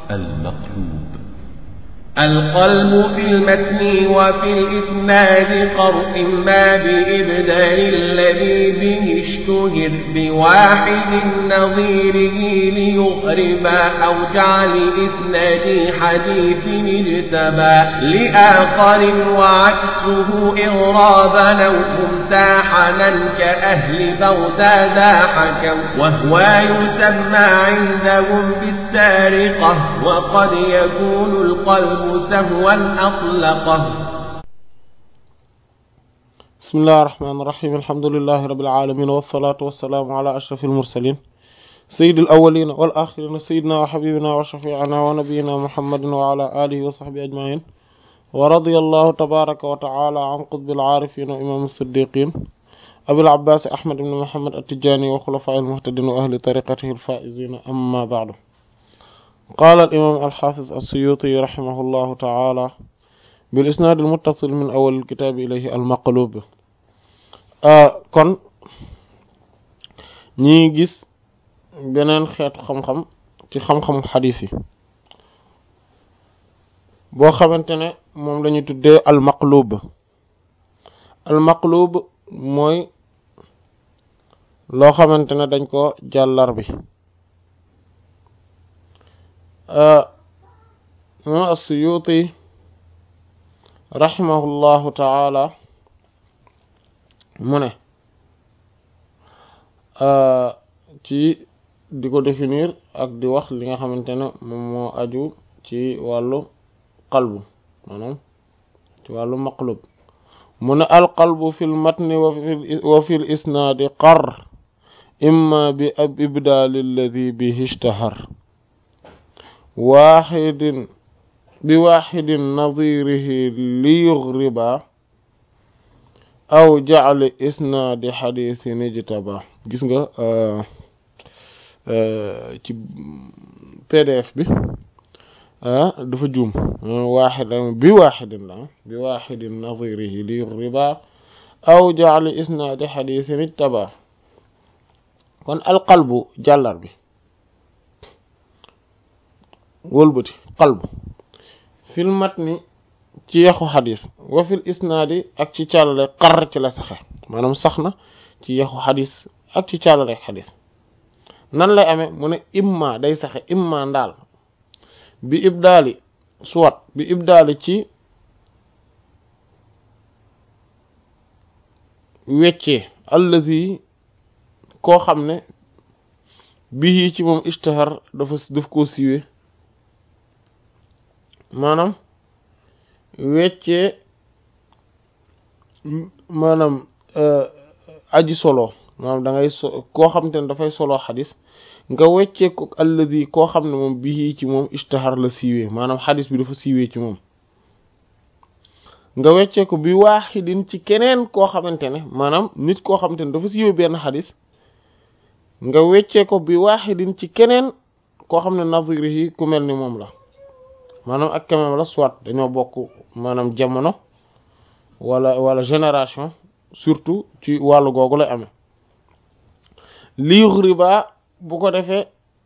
المقلوب القلب في المتن وفي الإسناد قر إما بإبدال الذي به اشتهر بواحد نظيره ليغربا أو جعل إسناد حديث اجتبى لآخر وعكسه إغرابا أو ممتاحنا كأهل بغداد حكوا وهو يسمى عندهم بالسارقة وقد يكون القلب سهوا أطلقه بسم الله الرحمن الرحيم الحمد لله رب العالمين والصلاة والسلام على أشرف المرسلين سيد الأولين والآخرين سيدنا وحبيبنا وشفيعنا ونبينا محمد وعلى آله وصحبه أجمعين ورضي الله تبارك وتعالى عن قطب العارفين وإمام الصديقين أبي العباس أحمد بن محمد التجاني وخلفاء المهتدين وأهل طريقته الفائزين أما بعد قال الإمام الحافظ السيوطي رحمه الله تعالى بالإسناد المتصل من أول الكتاب إليه المقلوب kon ñi gis beneen xeetu xam-xam ci xam-xamu xadiis yi boo xamante ne moom lañu tuddee almaqlub almaqlub mooy loo xamante ne dañ ko jàllar bi moom as-Suyuti rahimahullahu taala mu ne ci di ko définir ak di wax li nga xamante ne moom moo aju ci wàllu qalbu maanaam ci wàllu maqlub mu ne alqalbu fi lmatni wa fi l isnaadi qar imma bi ab ibdaali alladi bihi ishtahar waaxidin bi waaxidin nadirihi li yughriba aw jacli isnaadi xadiisin ijtaba gis nga ci pdf bi dafa juum waaxid bi waaxidin la bi waaxidin nadirihi li yughriba aw jacli isnaadi xadiisin ijtaba kon alqalbu jàllar bi wëlbati qalbu fil matni ci yaxu xadis wa fil isnaadi ak ci càllale xar ci la saxe maanaam sax na ci yaxu xadis ak ci càllale xadis nan lay amee mu ne imma day saxe imma ndaal bi ibdaali soit bi ibdaali ci weccee allazi koo xam ne bii ci moom ishtahar dafa daf koo siiwee maanaam weccee maanaam aji solo maanaam da ngay so koo xam te ne dafay solo xadis nga weccee ko alladi koo xam ne moom bii ci moom ishtahar la siiwee maanaam xadis bi dafa siiwee ci moom nga weccee ko bi waaxidin ci keneen koo xamante ne maanaam nit koo xamante ne dafa siiwee benn xadis nga weccee ko bi waaxidin ci keneen koo xam ne nazirihi ku mel ni moom la maanaam ak kamam la soit dañoo bokk maanaam jamono wala wala génération surtout ci wàllu googu lay amee li yughriba bu ko defee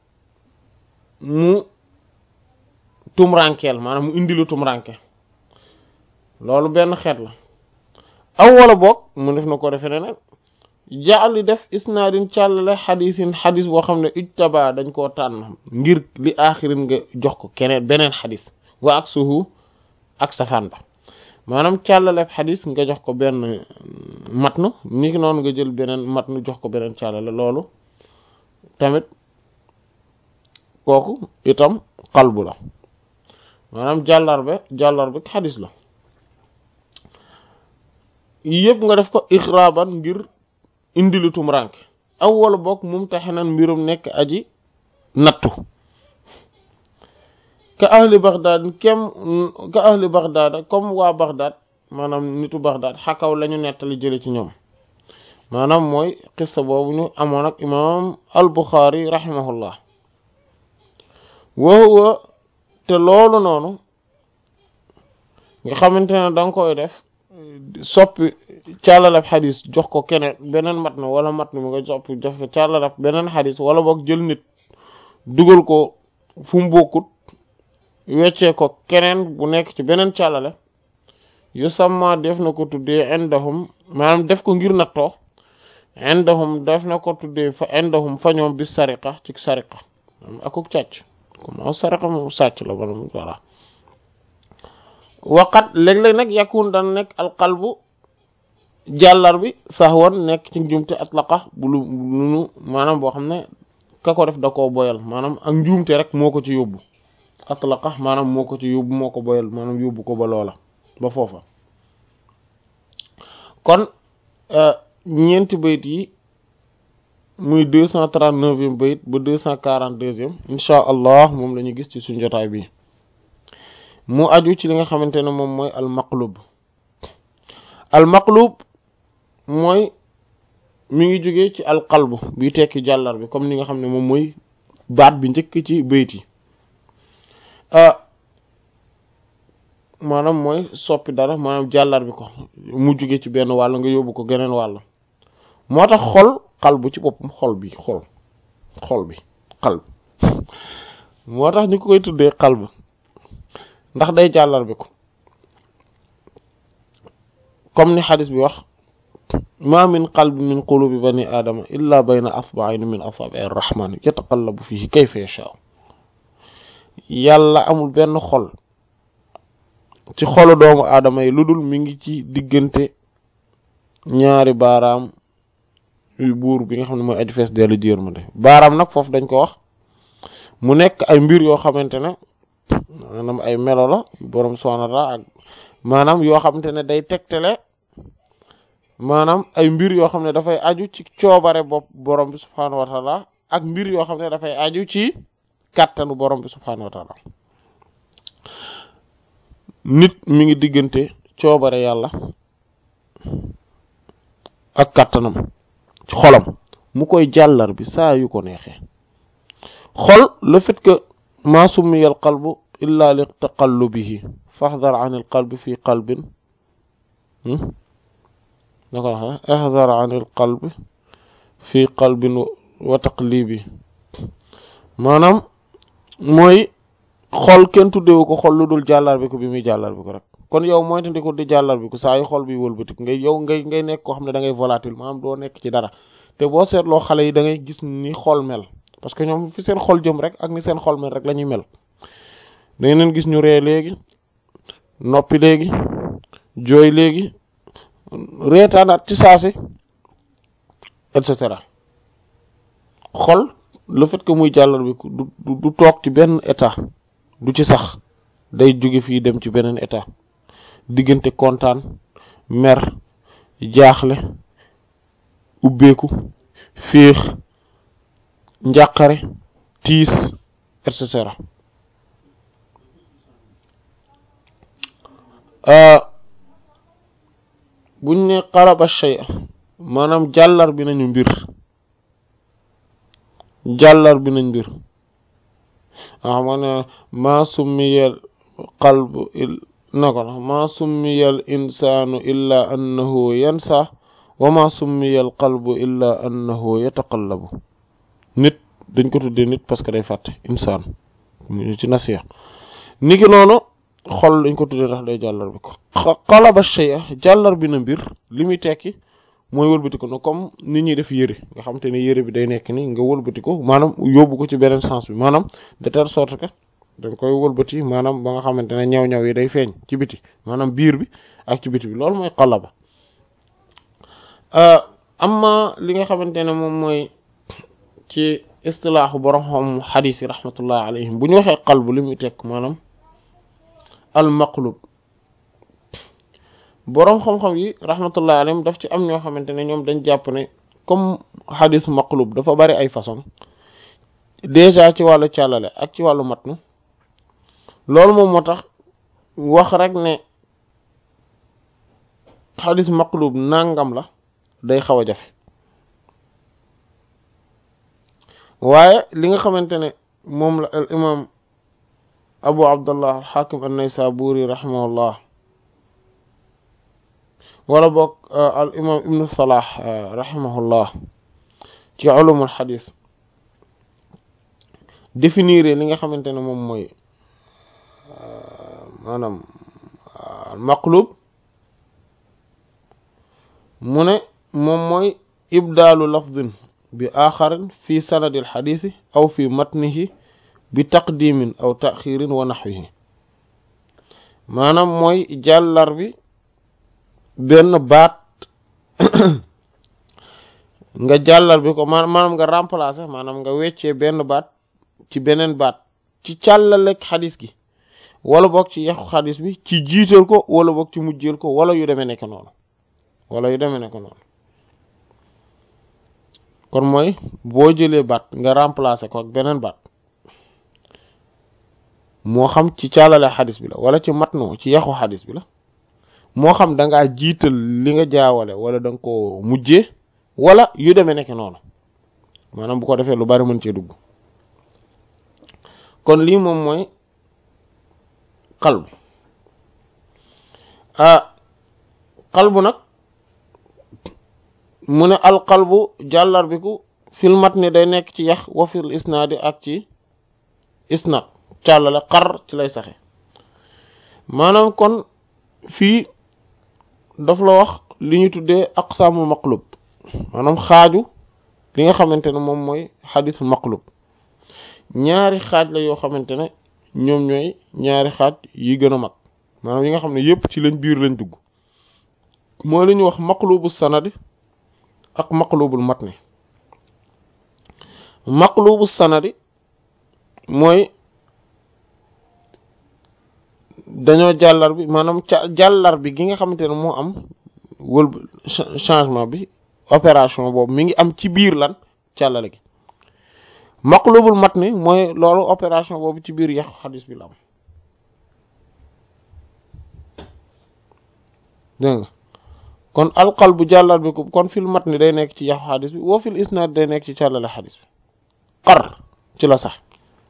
mu tumrankeel maanaam mu indi lu tumranke loolu benn xeet la aw wala boog mu def na ko defee neneen jaali def isnaadin càllale xadisin xadis boo xam ne ijtaba dañ koo tànn ngir li aaxirin nga jox ko keneen beneen xadis wa ak suhu ak safaan ba maanaam càllale xadis nga jox ko benn matnu ni ki noonu nga jël beneen matnu jox ko beneen càllale loolu tamit kooku itam qalbu la maanaam jàllarbe jàllarbe xadis la yëpp nga def ko ixraaban ngir indi lu tumrank aw wala bokk mumtahinan mbirum nekk aji nattu ka ahli baghdad kem ka ahli baghdad comme waa baghdad maanaam nitu baghdad xakaw lañu nettali jële ci ñoom maanaam mooy xissa boobu ñu amoon ak imam al buxaari rahimahullah wa huwa te loolu noonu nga xamante ne da nga koy def soppi càllalab xadis jox ko keneen beneen mat na wala mat na mi nga soppi jox ko càllalab beneen xadis wala boog jël nit dugal ko fu mu bokkut weccee ko keneen bu nekk ci beneen càllale yu samma def na ko tuddee indahum maanaam def ko ngir nattoo indahum def na ko tuddee fa indahum fa ñoom bi sariqa ci sariqa akuk càcc comme sariqa moom sàcc la bana voilà waqat léeg-léeg nag yakun daan nekk alqalbu jàllar bi sax woon nekk ci njuumte atlaqa bu lu lunu maanaam boo xam ne ka ko def da koo boyal maanaam ak njuumte rek moo ko ci yóbbu atlaqa maanaam moo ko ci yóbbu moo ko boyal maanaam yóbbu ko ba loola ba foofa kon ñeenti bayit yi muy deux cent trente-neuvième bayit ba deux cent quarante-deuxième insha allah moom la ñu gis ci suñ jotaay bi mu aju ci li nga xamante ne moom mooy al maqlub al maqlub mooy mi ngi jóge ci al qalbu bi tekki jàllar bi comme ni nga xam ne moom mooy baat bi njëkk ci bayit yi maanaam mooy soppi dara maanaam jàllar bi ko mu jóge ci benn wàll nga yóbbu ko geneen wàll moo tax xol qalbu ci boppam xol bi xol xol bi qalb moo tax ñu ko koy tuddee qalb ndax day jàllar bi ko comme ni xadis bi wax ma min qalbi min qulubi bani aadama illa bayna asba'ayn min asabi arrahman yataqallabu fihi kayfa yasha yàlla amul benn xol ci xolu doomu aadama yi lu dul mi ngi ci diggante ñaari baaraam yu buur bi nga xam ne mooy aju fees dellu jéer ma de baaraam nag foofu dañ ko wax mu nekk ay mbir yoo xamante ne maanaam ay melo la borom subhanahu wa ta'ala ak maanaam yoo xamante ne day tegtale maanaam ay mbir yoo xam ne dafay aju ci coobare bopp borom bi subhanahu wa ta'ala ak mbir yoo xam ne dafay aju ci kàttanu borom bi subhanahu wa ta'ala nit mi ngi diggante coobare yàlla ak kàttanam ci xolam mu koy jàllar bi saa yu ko neexee xol le fait que ma summiya al qalbu illa li taqallubihi fahdar an al qalbi fi qalbin nako wax ahdar an al qalbi fi qalbin wa taqlibi maanaam mooy xol kenn tuddewu ko xol lu dul jàllar bi ko bi muy jàllar bi ko rek kon yow mooy tandi ko di jàllar bi ko saa yu xol bi wëlbatik ngay yow ngay ngay nekk koo xam ne da ngay volatile maanaam doo nekk ci dara te boo seetloo xale yi da ngay gis ni xol mel parce que ñoom fi seen xol jëm rek ak ni seen xol mel rek la ñuy mel da ngeen gis ñu ree léegi noppi léegi jooy léegi reetaanaat ci saasi et cetera xol le fait que muy jàllar bi du du toog ci benn état du ci sax day jóge fii dem ci beneen état diggante kontaan mer jaaxle ubbeeku féex njàqare tiis et cetera buñ ne qalaba shay maanaam jàllar bi nañu mbir jàllar bi nañ mbir waaw ma ne maa summiyal qalbu na ko na maa summiyal insaanu illa annahu yansa wa maa summiyal qalbu illa annahu yataqallabu nit dañ ko tuddee nit parce que day fàtte insaan ci nasiya niki noonu xol dañ ko tuddee ndax day jàllar bi ko qalaba shay'a jàllar bi na mbir li muy tekki mooy wëlbati ko no comme nit ñuy def yëre nga xam te ne yëre bi day nekk ni nga wëlbati ko maanaam yóbbu ko ci beneen sens bi maanaam de telle sorte que dañ koy wëlbati maanaam ba nga xamante ne ñaw-ñaw yi day feeñ ci biti maanaam biir bi ak ci biti bi loolu mooy qalaba amma li nga xamante ne moom mooy ci istilaaxu borom xam xadiis yi rahmatullah alayhim bu ñu waxee qalbu li muy tekk maanaam al maqlub boroom xam-xam yi rahmatullah alayhim daf ci am ñoo xamante ne ñoom dañ jàpp ne comme xadis maqlub dafa bari ay façon déjà ci wàllu càllale ak ci wàllu matnu loolu moom moo tax wax rek ne xadis maqlub nangam la day xaw a jafe waaye li nga xamante ne moom la al imam abu abdullah al hakim an-naysaburi rahimahullah wala boog al imam ibnu salah rahimahullah ci ulumul xadis définir li nga xamante ne moom mooy maanaam maqlub mu ne moom mooy ibdaalu lafdin bi aaxarin fi sanadil xadiisi aw fi matnihi bi taqdimin aw taxirin wa naxwihi maanaam mooy jàllar bi benn baat nga jàllar bi ko maanaam nga remplacer maanaam nga weccee benn baat ci beneen baat ci càllalek xadis gi wala boog ci yaxu xadis bi ci jiital ko wala boog ci mujjeel ko wala yu demee nekk noonu wala yu demee nekk noonu kon mooy boo jëlee baat nga remplacer ko ak beneen baat moo xam ci càllale xadis bi la wala ci matnu ci yaxu xadis bi la moo xam da ngaa jiital li nga jaawale wala da nga ko mujjee wala yu demee nekk noonu maanaam bu ko defee lu bari mën cee dugg kon lii moom mooy qalbu ah qalbu nag mu ne al qalbu jàllar bi ku fil matni day nekk ci yax wa fil isnaadi ak ci isnaad càllale xar ci lay saxe maanaam kon fii daf la wax li ñu tuddee aqsaamul maqlub maanaam xaaju li nga xamante ne moom mooy xadisul maqlub ñaari xaaj la yoo xamante ne ñoom ñooy ñaari xaaj yi gën a mag maanaam yi nga xam ne yépp ci lañ biir lañ dugg mooy li ñuy wax maqlubu sanadi ak maqlubul matni maqlubu sanadi mooy dañoo jàllar bi maanaam ca jàllar bi gi nga xamante ne moo am wël changement bi opération boobu mi ngi am ci biir lan càllale gi maqlubul matni mooy loolu opération boobu ci biir yàqu xadis bi la am dégg nga kon alqal bu jàllar bi ko kon fil matni day nekk ci yàqu xadis bi woo fil isnaad day nekk ci càllale xadis bi xar ci la sax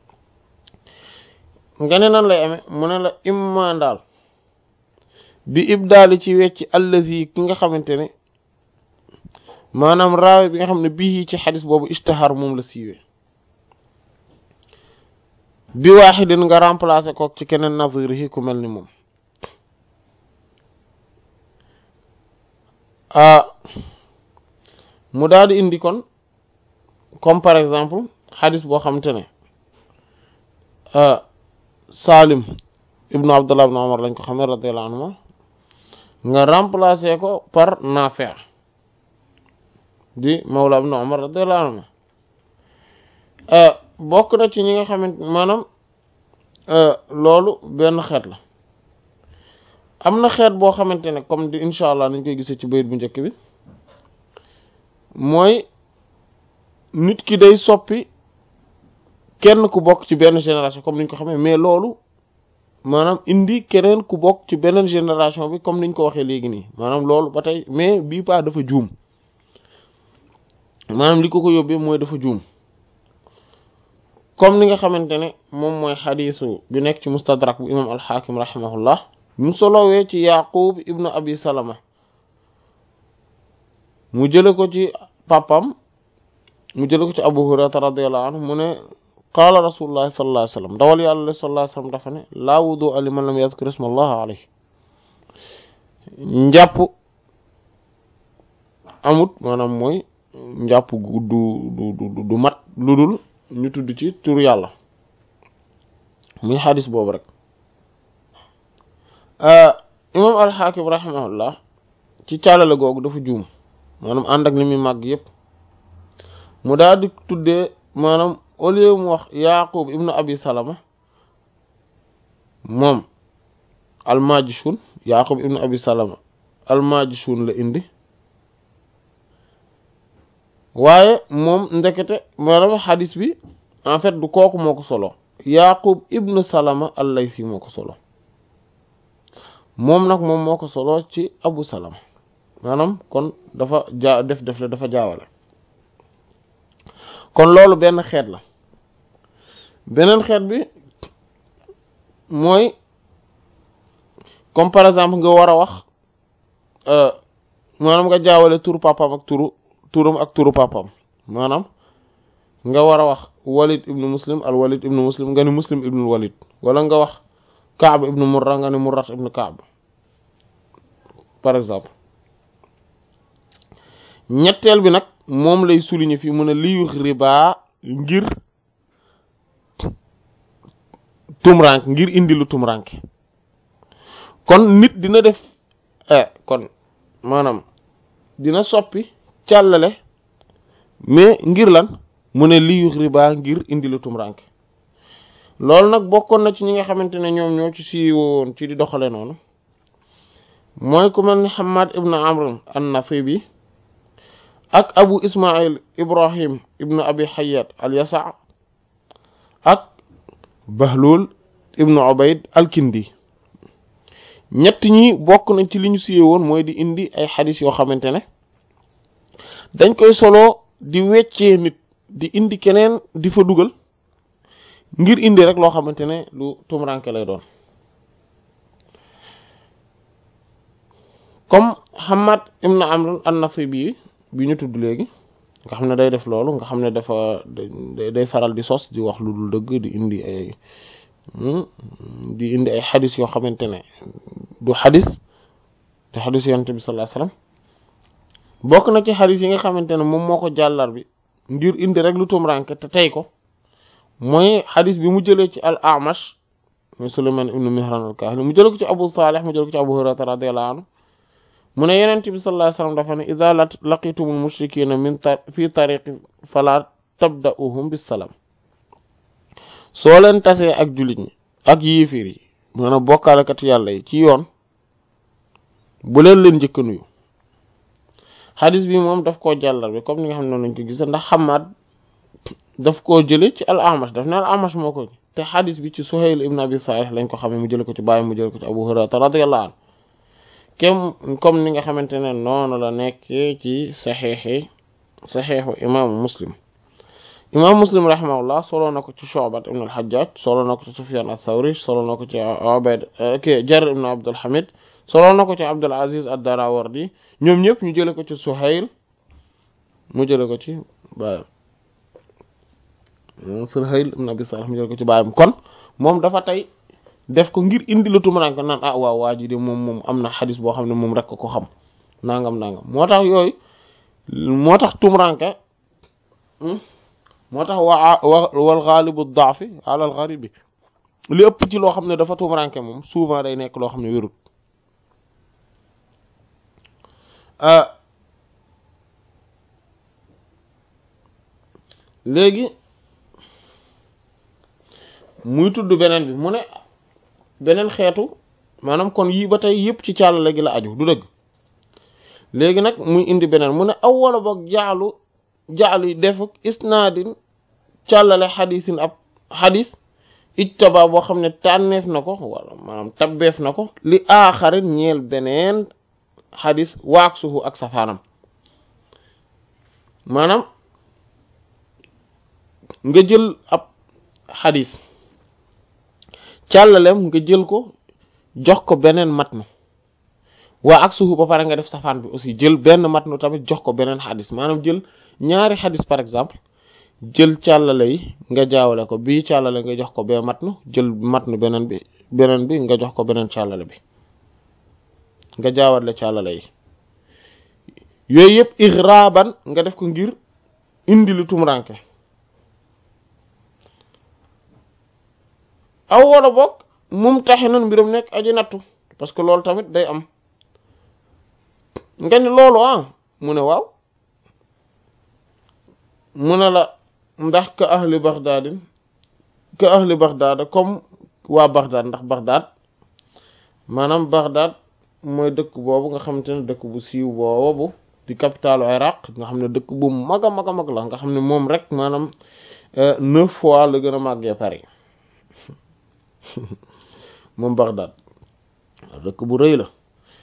nga ne nan lay amee mu ne la imma daal bi ibdaali ci wecci allazi ki nga xamante ne maanaam raawe bi nga xam ne bii ci xadis boobu istihar moom la siiwee bi waaxidin nga remplacer kook ci keneen nazirihi ku mel ni moom ah mu daal di indi kon comme par exemple xadis boo xamante ne Salim ibnu Abdullah ibnu Umar lañ ko xamee radiyallahu anhu nga remplacer ko par Nafi' di mawla ibnu Umar radiyallahu anhu bokk na ci ñi nga xamante maanaam loolu benn xeet la am na xeet boo xamante ne comme di incha allah nañ koy gisee ci bayit bu njëkk bi mooy nit ki day soppi kenn ku bokk ci benn génération comme niñ ko xamee mais loolu maanaam indi keneen ku bokk ci beneen génération bi comme niñ ko waxee léegi nii maanaam loolu ba tey mais bii pas dafa juum maanaam li ko ko yóbbee mooy dafa juum comme ni nga xamante ne moom mooy xadiisu bi nekk ci mustadrak bu imam alxaakim rahimahullah mu solowee ci yaqub ibnu abi salama mu jële ko ci papam mu jële ko ci abu hurairata radiallahu anhu mu ne qaala rasulullahi sallallahu alayhi wasallam dawal yàlla sallallahu alayhi wasallam dafa ne laa wudu liman lam yadhkur isma allah alayhi njàpp amut maanaam mooy njàpp gu du du du du mat lu dul ñu tudd ci tur yàlla muy xadis boobu rek imam alxaakim rahimahullah ci càllale googu dafa juum maanaam ànd ak li muy màgg yépp mu daal di tuddee maanaam au lieu mu wax yaqub ibnu abi salama moom almajishun yaqub ibnu abi salama almajishun la indi waaye moom ndekete maanaam xadis bi en fait du kooku moo ko solo yaqub ibnu salama allaysi moo ko solo moom nag moom moo ko solo ci abu salama maanaam kon dafa jaa def def la dafa jaawale kon loolu benn xeet la beneen xeet bi mooy comme par exemple nga war a wax maanaam nga jaawale turu papam ak turu turam ak turu papam maanaam nga war a wax walid ibnu muslim al walid ibnu muslim nga ni muslim ibnu walid wala nga wax Kaab ibnu Murra nga ne Murrat ibnu Kaab par exemple ñetteel bi nag moom lay souligner fii mu ne liyu riba ngir tumrank ngir indi lu tumrank kon nit dina def kon maanaam dina soppi càllale mais ngir lan mu ne liyu riba ngir indi lu tumrank loolu nag bokkoon na ci ñi nga xamante ne ñoom ñoo ci siiwoon ci di doxale noonu mooy ku mel ni Hammad ibn Amr an-Nasibi ak Abu Ismail Ibrahim ibn Abi Hayyat al-Yasa ak Bahlul ibn Ubayd al-Kindi ñett ñi bokk nañ ci li ñu siiwee woon mooy di indi ay xadis yoo xamante ne dañ koy solo di weccee nit di indi keneen di fa dugal ngir indi rek loo xamante ne lu tumuranke lay doon comme Hammad ibn Amr an-Nasibi bi ñu tudd léegi nga xam ne day def loolu nga xam ne dafa day faral di sos di wax lu dul dëgg di indi ay di indi ay xadis yoo xamante ne du xadis du xadis yonent bi sallallahu alayhi wasallam bokk na ci xadis yi nga xamante ne moom moo ko jàllar bi ngir indi rek lu tumranke te tey ko mooy xadis bi mu jëlee ci al Amash muy Sulayman ibn Mihran al-Kahili mu jëlee ko ci Abu Salih mu jëlee ko ci Abu Hurayra radiyallahu anhu mu ne yonent bi sallallahu alayhi wasallam dafa ne idha laqitumul mushrikina min fi tariqi fala tabda'uhum bis salam soo leen tasee ak jullit ñi ak yiifir yi maanaam bokkaalekat yàlla yi ci yoon bu leen leen njëkk nuyu xadis bi moom daf koo jàllar bi comme ni nga xam ne noonu lañ ko gis ndax Hammad daf koo jële ci al Amash daf ne al Amash moo ko te xadis bi ci Suhayl ibn Abi Salih lañ ko xamee mu jële ko ci bàyyi mu jële ko ci Abu Hurayra radiyallahu anhu kem comme ni nga xamante ne noonu la nekkee ci saxeexi saxeexu imaamu Muslim imam muslim rahimahullah solo na ko ci Shu'bat ibn al-Hajjaj solo na ko ci Sufyan ath-Thawri solo na ko ci Ubayd ki Jarr ibn Abdul Hamid solo na ko ci Abdul Aziz ad-Darawardi ñoom ñëpp ñu jële ko ci Suhayl mu jële ko ci baayam Suhayl ibn Abi Salih mu jële ko ci baayam kon moom dafa tey def ko ngir indi la tumuranke naan ah waaw waa ji de moom moom am na xadis boo xam ne moom rek ko xam nangam nangam moo tax yooyu moo tax tumuranke moo tax waa wal ghalibu daafi ala al gharibi li ëpp ci loo xam ne dafa tumuranke moom souvent day nekk loo xam ne wérut léegi muy tudd beneen bi mu ne beneen xeetu maanaam kon yii ba tey yëpp ci càllale gi la aju du dëgg léegi nag muy indi beneen mu ne aw wala boog jaalu jaalu defuk isnaadin càllale xadisin ab xadis ijtaba boo xam ne tànneef na ko wala maanaam tabbeef na ko li aaxarin ñeel beneen xadis waak suhu ak safaanam maanaam nga jël ab xadis càllalem nga jël ko jox ko beneen matnu waa ak suhu ba pare nga def safaan bi aussi jël benn matnu tamit jox ko beneen xadis maanaam jël ñaari xadis par exemple jël càllale yi nga jaawale ko bii càllale nga jox ko bee matnu jël matnu beneen bi beneen bi nga jox ko beneen càllale bi nga jaawale càllale yi yooyu yëpp ixraaban nga def ko ngir indi lu tumuranke aw wala boog mum taxi nan mbiram nekk aji nattu parce que loolu tamit day am nga ni loolu ah mu ne waaw mu ne la ndax ka ahli baghdadin ka ahli baghdad comme waa baghdad ndax baghdad maanaam baghdad mooy dëkk boobu nga xamante ne dëkk bu siiw boobu di capitalu iraq nga xam ne dëkk bu mag a mag a mag la nga xam ne moom rek maanaam neuf fois la gën a màggee Paris moom baghdad dëkk bu rëy la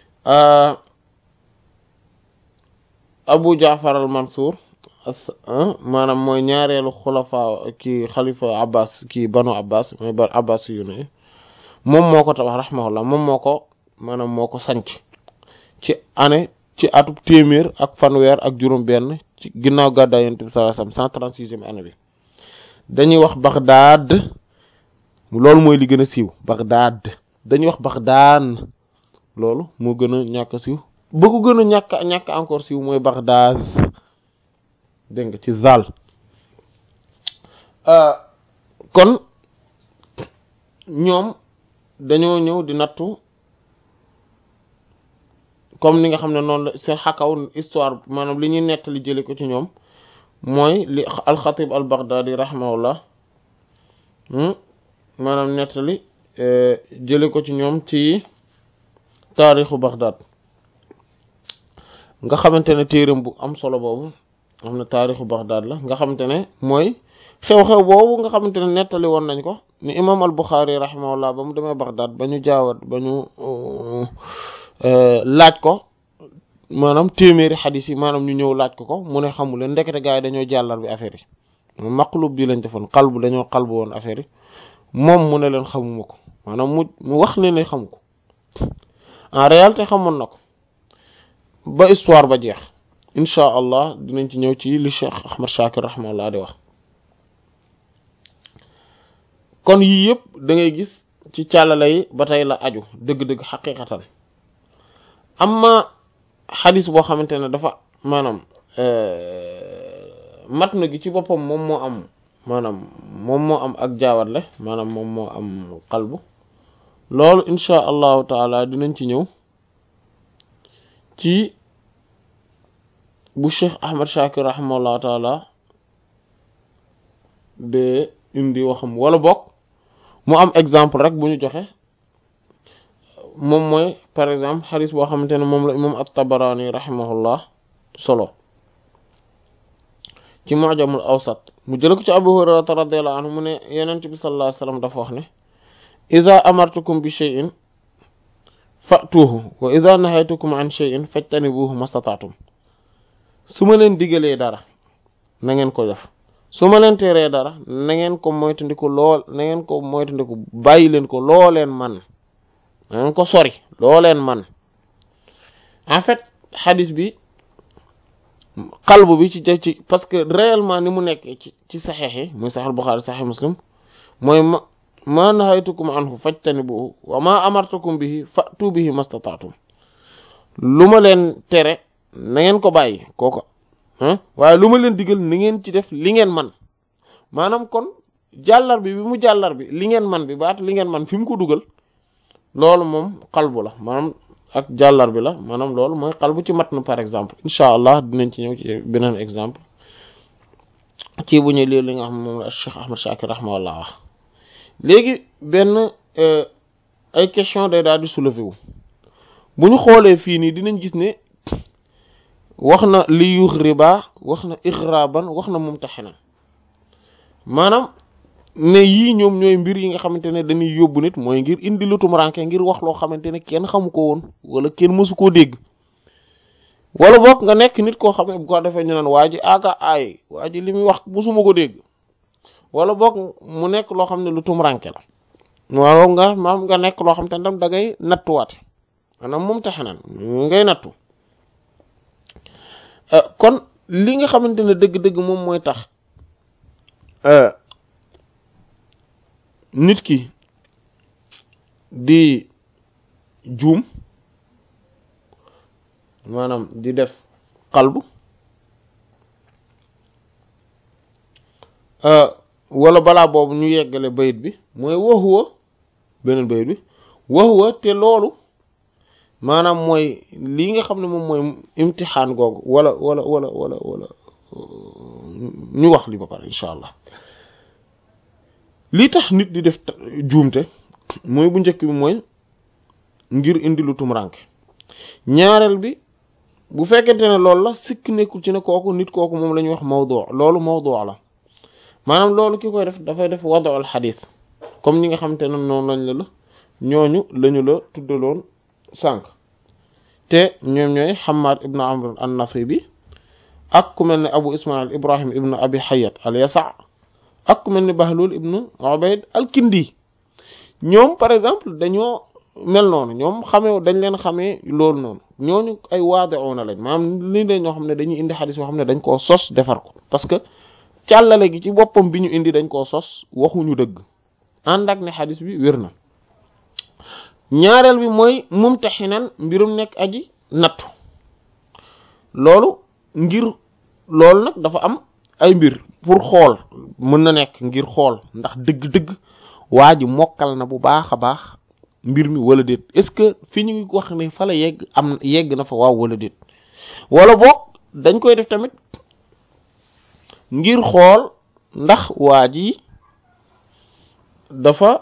abu jaafar al mansour maanaam mooy ñaareelu xulafa ki xalifa abbas ki banu abbas mooy ba abbas yu ne moom moo ko tabax rahimahullah moom moo ko maanaam moo ko sanc ci année ci atub téeméer ak fanweer ak juróom benn ci ginnaaw gàddaay yonent bi sallallahu alayhi wasallam cent trente-sixième année bi dañuy wax Baghdad loolu mooy li gën a siiw Baghdad dañuy wax Baghdad loolu moo gën a ñàkk siiw ba ko gën a ñàkk ñàkk encore siiw mooy Baghdad dégg nga ci zal kon ñoom dañoo ñëw di nattu comme ni nga xam ne noonu la seen xakaw histoire maanaam li ñuy nettali jële ko ci ñoom mooy li alxatib al baghdadi rahimahullah maanaam nettali jële ko ci ñoom ci taarixu baghdad nga xamante ne téeram bu am solo boobu am na taarixu baghdad la nga xamante ne mooy xew-xew boobu nga xamante ne nettali woon nañ ko ni imam al buxaari rahimahullah ba mu demee baghdad ba ñu jaawat ba ñu laaj ko maanaam téeméeri xadis yi maanaam ñu ñëw laaj ko ko mu ne xamu leen ndekete gars yi dañoo jàllar bi affaire yi maqlub bi lañ defoon xalbu dañoo xalbu woon affaire yi moom mu ne leen xamuma ko maanaam mu mu wax ne ne xamu ko en réalité xamoon na ko ba histoire ba jeex inchaa allah dinañ ci ñëw ci li Cheikh Ahmad Shakir rahimahullah di wax kon yii yëpp da ngay gis ci càllala yi ba tey la aju dëgg-dëgg xaqiqatan amma xadis boo xamante ne dafa maanaam matn gi ci boppam moom moo am maanaam moom moo am ak jaawatle maanaam moom moo am qalbu loolu insha allahu taala dinañ ci ñëw ci bu Cheikh Ahmad Shakir rahimahullahu taala de indi waxam wala bokk mu am exemple rek bu ñu joxe moom mooy par exemple xadis boo xamante ne moom la imam at-Tabarani rahimahullah solo ci mu'jamul awsat mu jël ko ci Abu Hurayrata radiyallahu anhu mu ne Yonent bi sallallahu alayhi wasallam dafa wax ne idha amartukum bi shay'in fa'tuhu wa idha nahaytukum an shay'in fajtanibuhu mastata'tum su ma leen digalee dara na ngeen ko def su ma leen teree dara na ngeen ko moytandiku lool na ngeen ko moytandiku bàyyi leen ko loo leen man na ngeen ko sori loo leen man en fait xadis bi qalbu bi ci ci parce que réellement ni mu nekkee ci ci saxeex yi muy saxal Buxaari saxeex Muslim mooy ma ma nahaytukum anhu fajtanibuhu wa ma amartukum bihi fa'tu bihi mastata'tum lu ma leen tere na ngeen ko bàyyi kooko waaye lu ma leen digal ni ngeen ci def li ngeen man maanaam kon jàllar bi bi mu jàllar bi li ngeen man bi baat li ngeen man fi mu ko dugal loolu moom qalbu la maanaam ak jàllar bi la maanaam loolu mooy qalbu ci matn par exemple incha allah dinañ ci ñëw ci beneen exemple ci bu ñu lii li nga xam moom la Cheikh Ahmad Shakir rahimahullah wax léegi benn ay question day daal di soulever wu bu ñu xoolee fii nii dinañ gis ne wax na li yuux riba wax na ixraban wax na mumtaxinan maanaam ne yii ñoom ñooy mbir yi nga xamante ne dañuy yóbbu nit mooy ngir indi lu tumuraanke ngir wax loo xamante ne kenn xamu ko woon wala kenn mësu koo dégg wala boog nga nekk nit koo xam ne bu ko defee ñu naan waa ji aka aay waa ji li muy wax mësuma ko dégg wala boog mu nekk loo xam ne lu tumuraanke la waaw nga maam nga nekk loo xam te ne tam da ngay nattuwaate maanaam mumtaxinan ngay nattu kon li nga xamante ne dëgg-dëgg moom mooy tax nit ki di juum maanaam di def xalbu wala balaa boobu ñu yeggale bayit bi mooy waxuwa beneen bayit bi waxuwa te loolu maanaam mooy lii nga xam ne moom mooy imtixaan googu wala wala wala wala wala ñu wax li ba pare incha allah lii tax nit di def juumte mooy bu njëkk bi mooy ngir indi lu tumranke ñaareel bi bu fekkente ne loolu la sikk nekkul ci ne kooku nit kooku moom la ñuy wax mawdu loolu mawdu la maanaam loolu ki koy def dafay def wadu al xadis comme ñi nga xamante ne noonu lañ la la ñooñu lañu la tuddaloon sànq te ñoom ñooy Hammad ibn Amr an-Nasibi ak ku mel ne Abu Ismail Ibrahim ibn Abi Hayyat al-Yasa ak ku mel ne Bahlul ibn Ubayd al-Kindi ñoom par exemple dañoo mel noonu ñoom xamee dañ leen xamee loolu noonu ñooñu ay waadi'una lañ maanaam li leen ñoo xam ne dañuy indi xadis yoo xam ne dañ koo sos defar ko parce que càllale gi ci boppam bi ñu indi dañ koo sos waxuñu dëgg ànd ak ne xadis bi wér na ñaareel bi mooy mumtaxinan mbirum nekk aji nattu loolu ngir loolu nag dafa am ay mbir pour xool mën na nekk ngir xool ndax dëgg-dëgg waa ji mokkal na bu baax a baax mbir mi wala déet est-ce que fi ñu ngi wax ne fa la yegg am yegg na fa waaw wala déet wala boog dañ koy def tamit ngir xool ndax waa ji dafa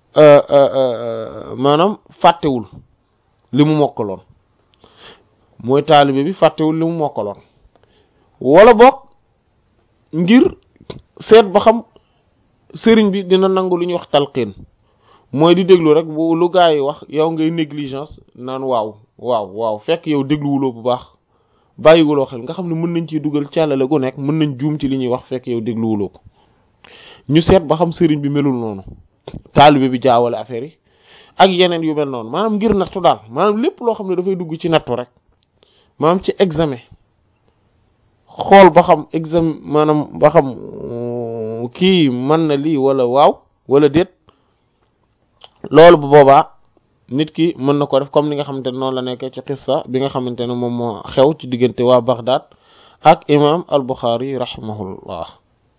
maanaam fàttewul li mu mokkaloon mooy taalibe bi fàttewul li mu mokkaloon wala boog ngir seet ba xam sëriñ bi dina nangu lu ñuy wax talqiin mooy di déglu rek bu lu gaa yi wax yow ngay négligence naan waaw waaw waaw fekk yow dégluwuloo bu baax bàyyiwuloo xel nga xam ne mën nañ ciy dugal càllale gu nekk mën nañ juum ci li ñuy wax fekk yow dégluwuloo ko ñu seet ba xam sëriñ bi melul noonu taalibe bi jaawale affaire yi ak yeneen yu mel noonu maanaam ngir nattu daal maanaam lépp loo xam ne dafay dugg ci nattu rek maanaam ci examen xool ba xam examen maanaam ba xam kii mën na lii wala waaw wala déet loolu bu boobaa nit ki mën na ko def comme ni nga xamante ne noonu la nekkee ci xissa bi nga xamante ne moom moo xew ci diggante waa Baghdad ak imam al Bukhari rahimahullah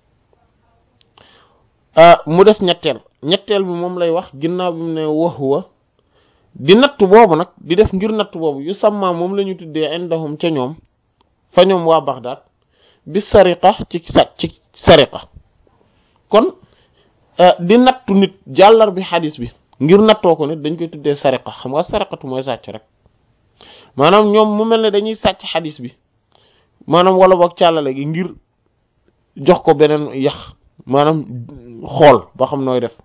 mu des ñetteel ñetteel bi moom lay wax ginnaaw bi mu ne waxuwa di natt boobu nag di def ngir natt boobu yu sàmmaa moom la ñu tuddee indahum ca ñoom fa ñoom waa Baghdad bi sariqa ci sa ci sariqa kon di nattu nit jàllar bi xadis bi ngir nattoo ko nit dañ koy tuddee sariqa xam nga sariqatu mooy sàcc rek maanaam ñoom mu mel ne dañuy sàcc xadis bi maanaam wala boog càllale gi ngir jox ko beneen yax maanaam xool ba xam nooy def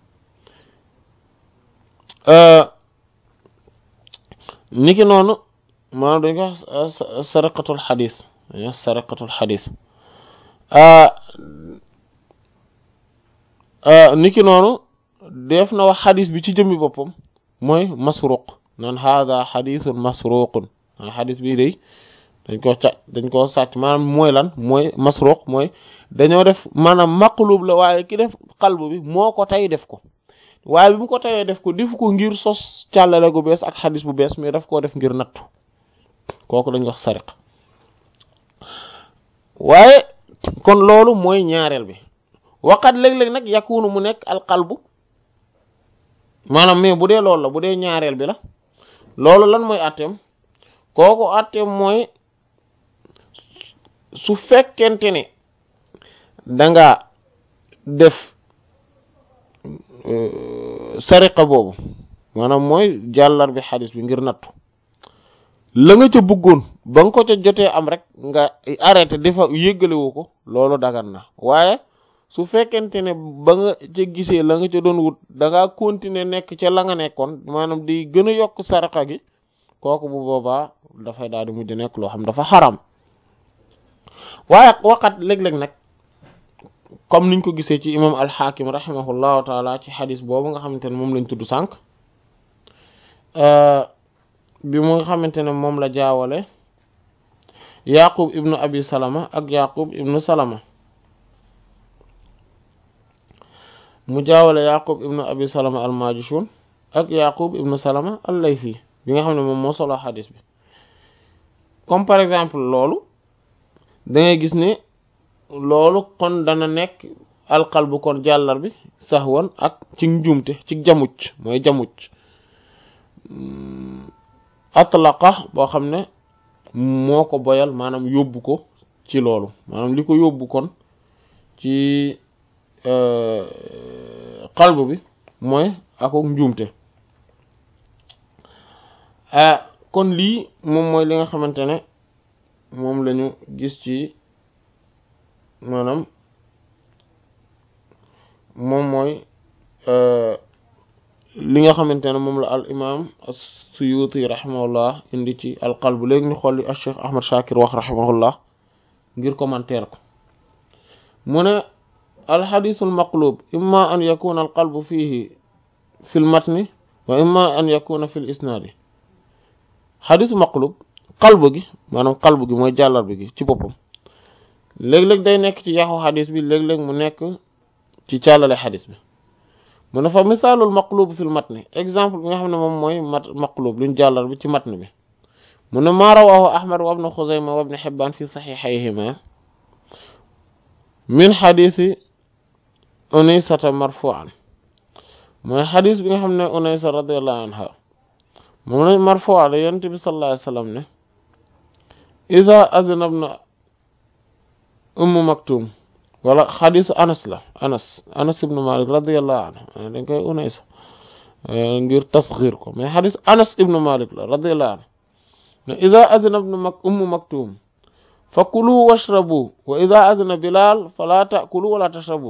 niki noonu maanaam dañ ko wax sariqatul xadis dañ sariqatul xadis niki noonu def na wax xadis bi ci jëmmi boppam mooy masruq naan hada xadisun masruqun naan xadis bii day dañ koo ca dañ koo sàcc maanaam mooy lan mooy masruq mooy dañoo def maanaam maqlub la waaye ki def qalb bi moo ko tey def ko waaye bi mu ko teyee def ko defu ko ngir sos càllale gu bees ak xadis bu bees mais daf koo def ngir nattu kooku dañ wax sariq waaye kon loolu mooy ñaareel bi waqat léeg-léeg nag yakunu mu nekk al qalbu maanaam mais bu dee loolu la bu dee ñaareel bi la loolu lan mooy atteem kooku atteem mooy su fekkente ne danga def sariqa boobu maanaam mooy jàllar bi xadis bi ngir nattu la nga ca bëggoon ba nga ko ca jotee am rek nga arrêté dafa yëggalewu ko loolu dagan na waaye su fekkente ne ba nga ca gisee la nga ca doon wut da ngaa continuer nekk ca la nga nekkoon maanaam di gën a yokk sariqa gi kooku bu boobaa dafay daal di mujj nekk loo xam dafa xaram waaye waqat léeg-léeg nag comme niñ ko gisee ci imam alxaakim rahimahullahu taala ci xadis boobu nga xamante ne moom lañ tudd sànq bi mu nga xamante ne moom la jaawale yaqub ibnu abi salama ak yaqub ibnu salama mu jaawale yaqub ibnu abi salama al majishun ak yaqub ibnu salama al laythi bi nga xam ne moom moo solo xadis bi comme par exemple loolu da ngay gis ne loolu kon dana nekk alqalbu kon jàllar bi saxwan ak ci njuumte ci jamuc mooy jamuc atlaqa boo xam ne moo ko boyal maanaam yóbbu ko ci loolu maanaam li ko yóbbu kon ci qalbu bi mooy ako njuumte kon lii moom mooy li nga xamante ne moom lañu gis ci maanaam moom mooy li nga xamante ne moom la al imam as-Suyuti rahimahullah indi ci al qalb léegi ñu xool li al Cheikh Ahmad Shakir wax rahimahullah ngir commentaire ko mu ne al hadith al maqlub imma an yakuna al qalbu fihi fi al matni wa imma an yakuna fi al isnadi hadith maqlub qalb gi maanaam qalb gi mooy jàllar bi gi ci boppam léeg-léeg day nekk ci yaxu xadis bi léeg-léeg mu nekk ci càllale xadis bi mu ne fa misaalul maqlub fil matni exemple bi nga xam ne moom mooy mat maqlub luñ jàllar bi ci matn bi mu ne maa rawaahu ahmad wa ibnu xuzayma wa ibnu xibbaan fi saxiixayhima min xadiisi unaysata marfuan mooy xadis bi nga xam ne unaysa radiallahu anha moom la marfuan la yonent bi sallallahu alayhi wa sallam ne ida adina ibnu ummu maktum wala xadisu anas la anas anas ibnu malik radiallahu anhu dañ koy unaysa ngir tasxir ko mais xadis anas ibnu malik la radiallahu anhu ne ida adina ibnu mak ummu maktum fa kulu washrabu wa ida adina bilal fala taakulu wala tashrabu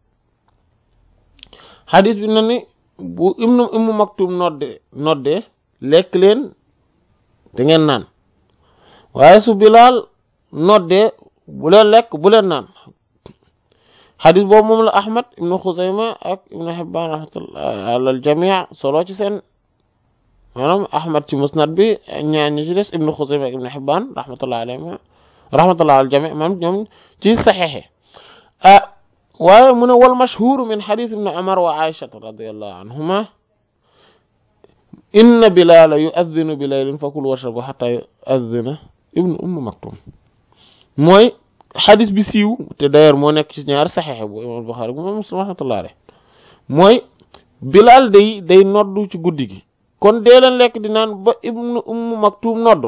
xadis bi na ni bu ibnu ummu maktum nodde nodde lekk leen da ngeen naan waaye su bilal nodde bu leen lekk bu leen naan xadis boobu moom la ahmad ibnu xuzayma ak ibnu xibbaan rahmatullah alal jamii solo ci seen maanaam ahmad ci musnad bi ñaar ñi ci des ibnu xuzayma ak ibnu xibbaan rahmatullah alayhim rahmatullah al jamii maanaam ñoom ci saxeexe ah waaye mu ne wal mashhur min xadis ibnu umar wa aishata radiallahu anhuma inna bilala yuaddinu bi laylin fakulu washrabu xata yuaddina ibnu umm maktum mooy xadis bi siiw te d'ailleurs moo nekk ci ñaari saxeexe bu imam Buxaari bu imam Muslim rahmatullah alayh mooy bilal day day noddu ci guddi gi kon dee leen lekk di naan ba ibnu umm maktum noddu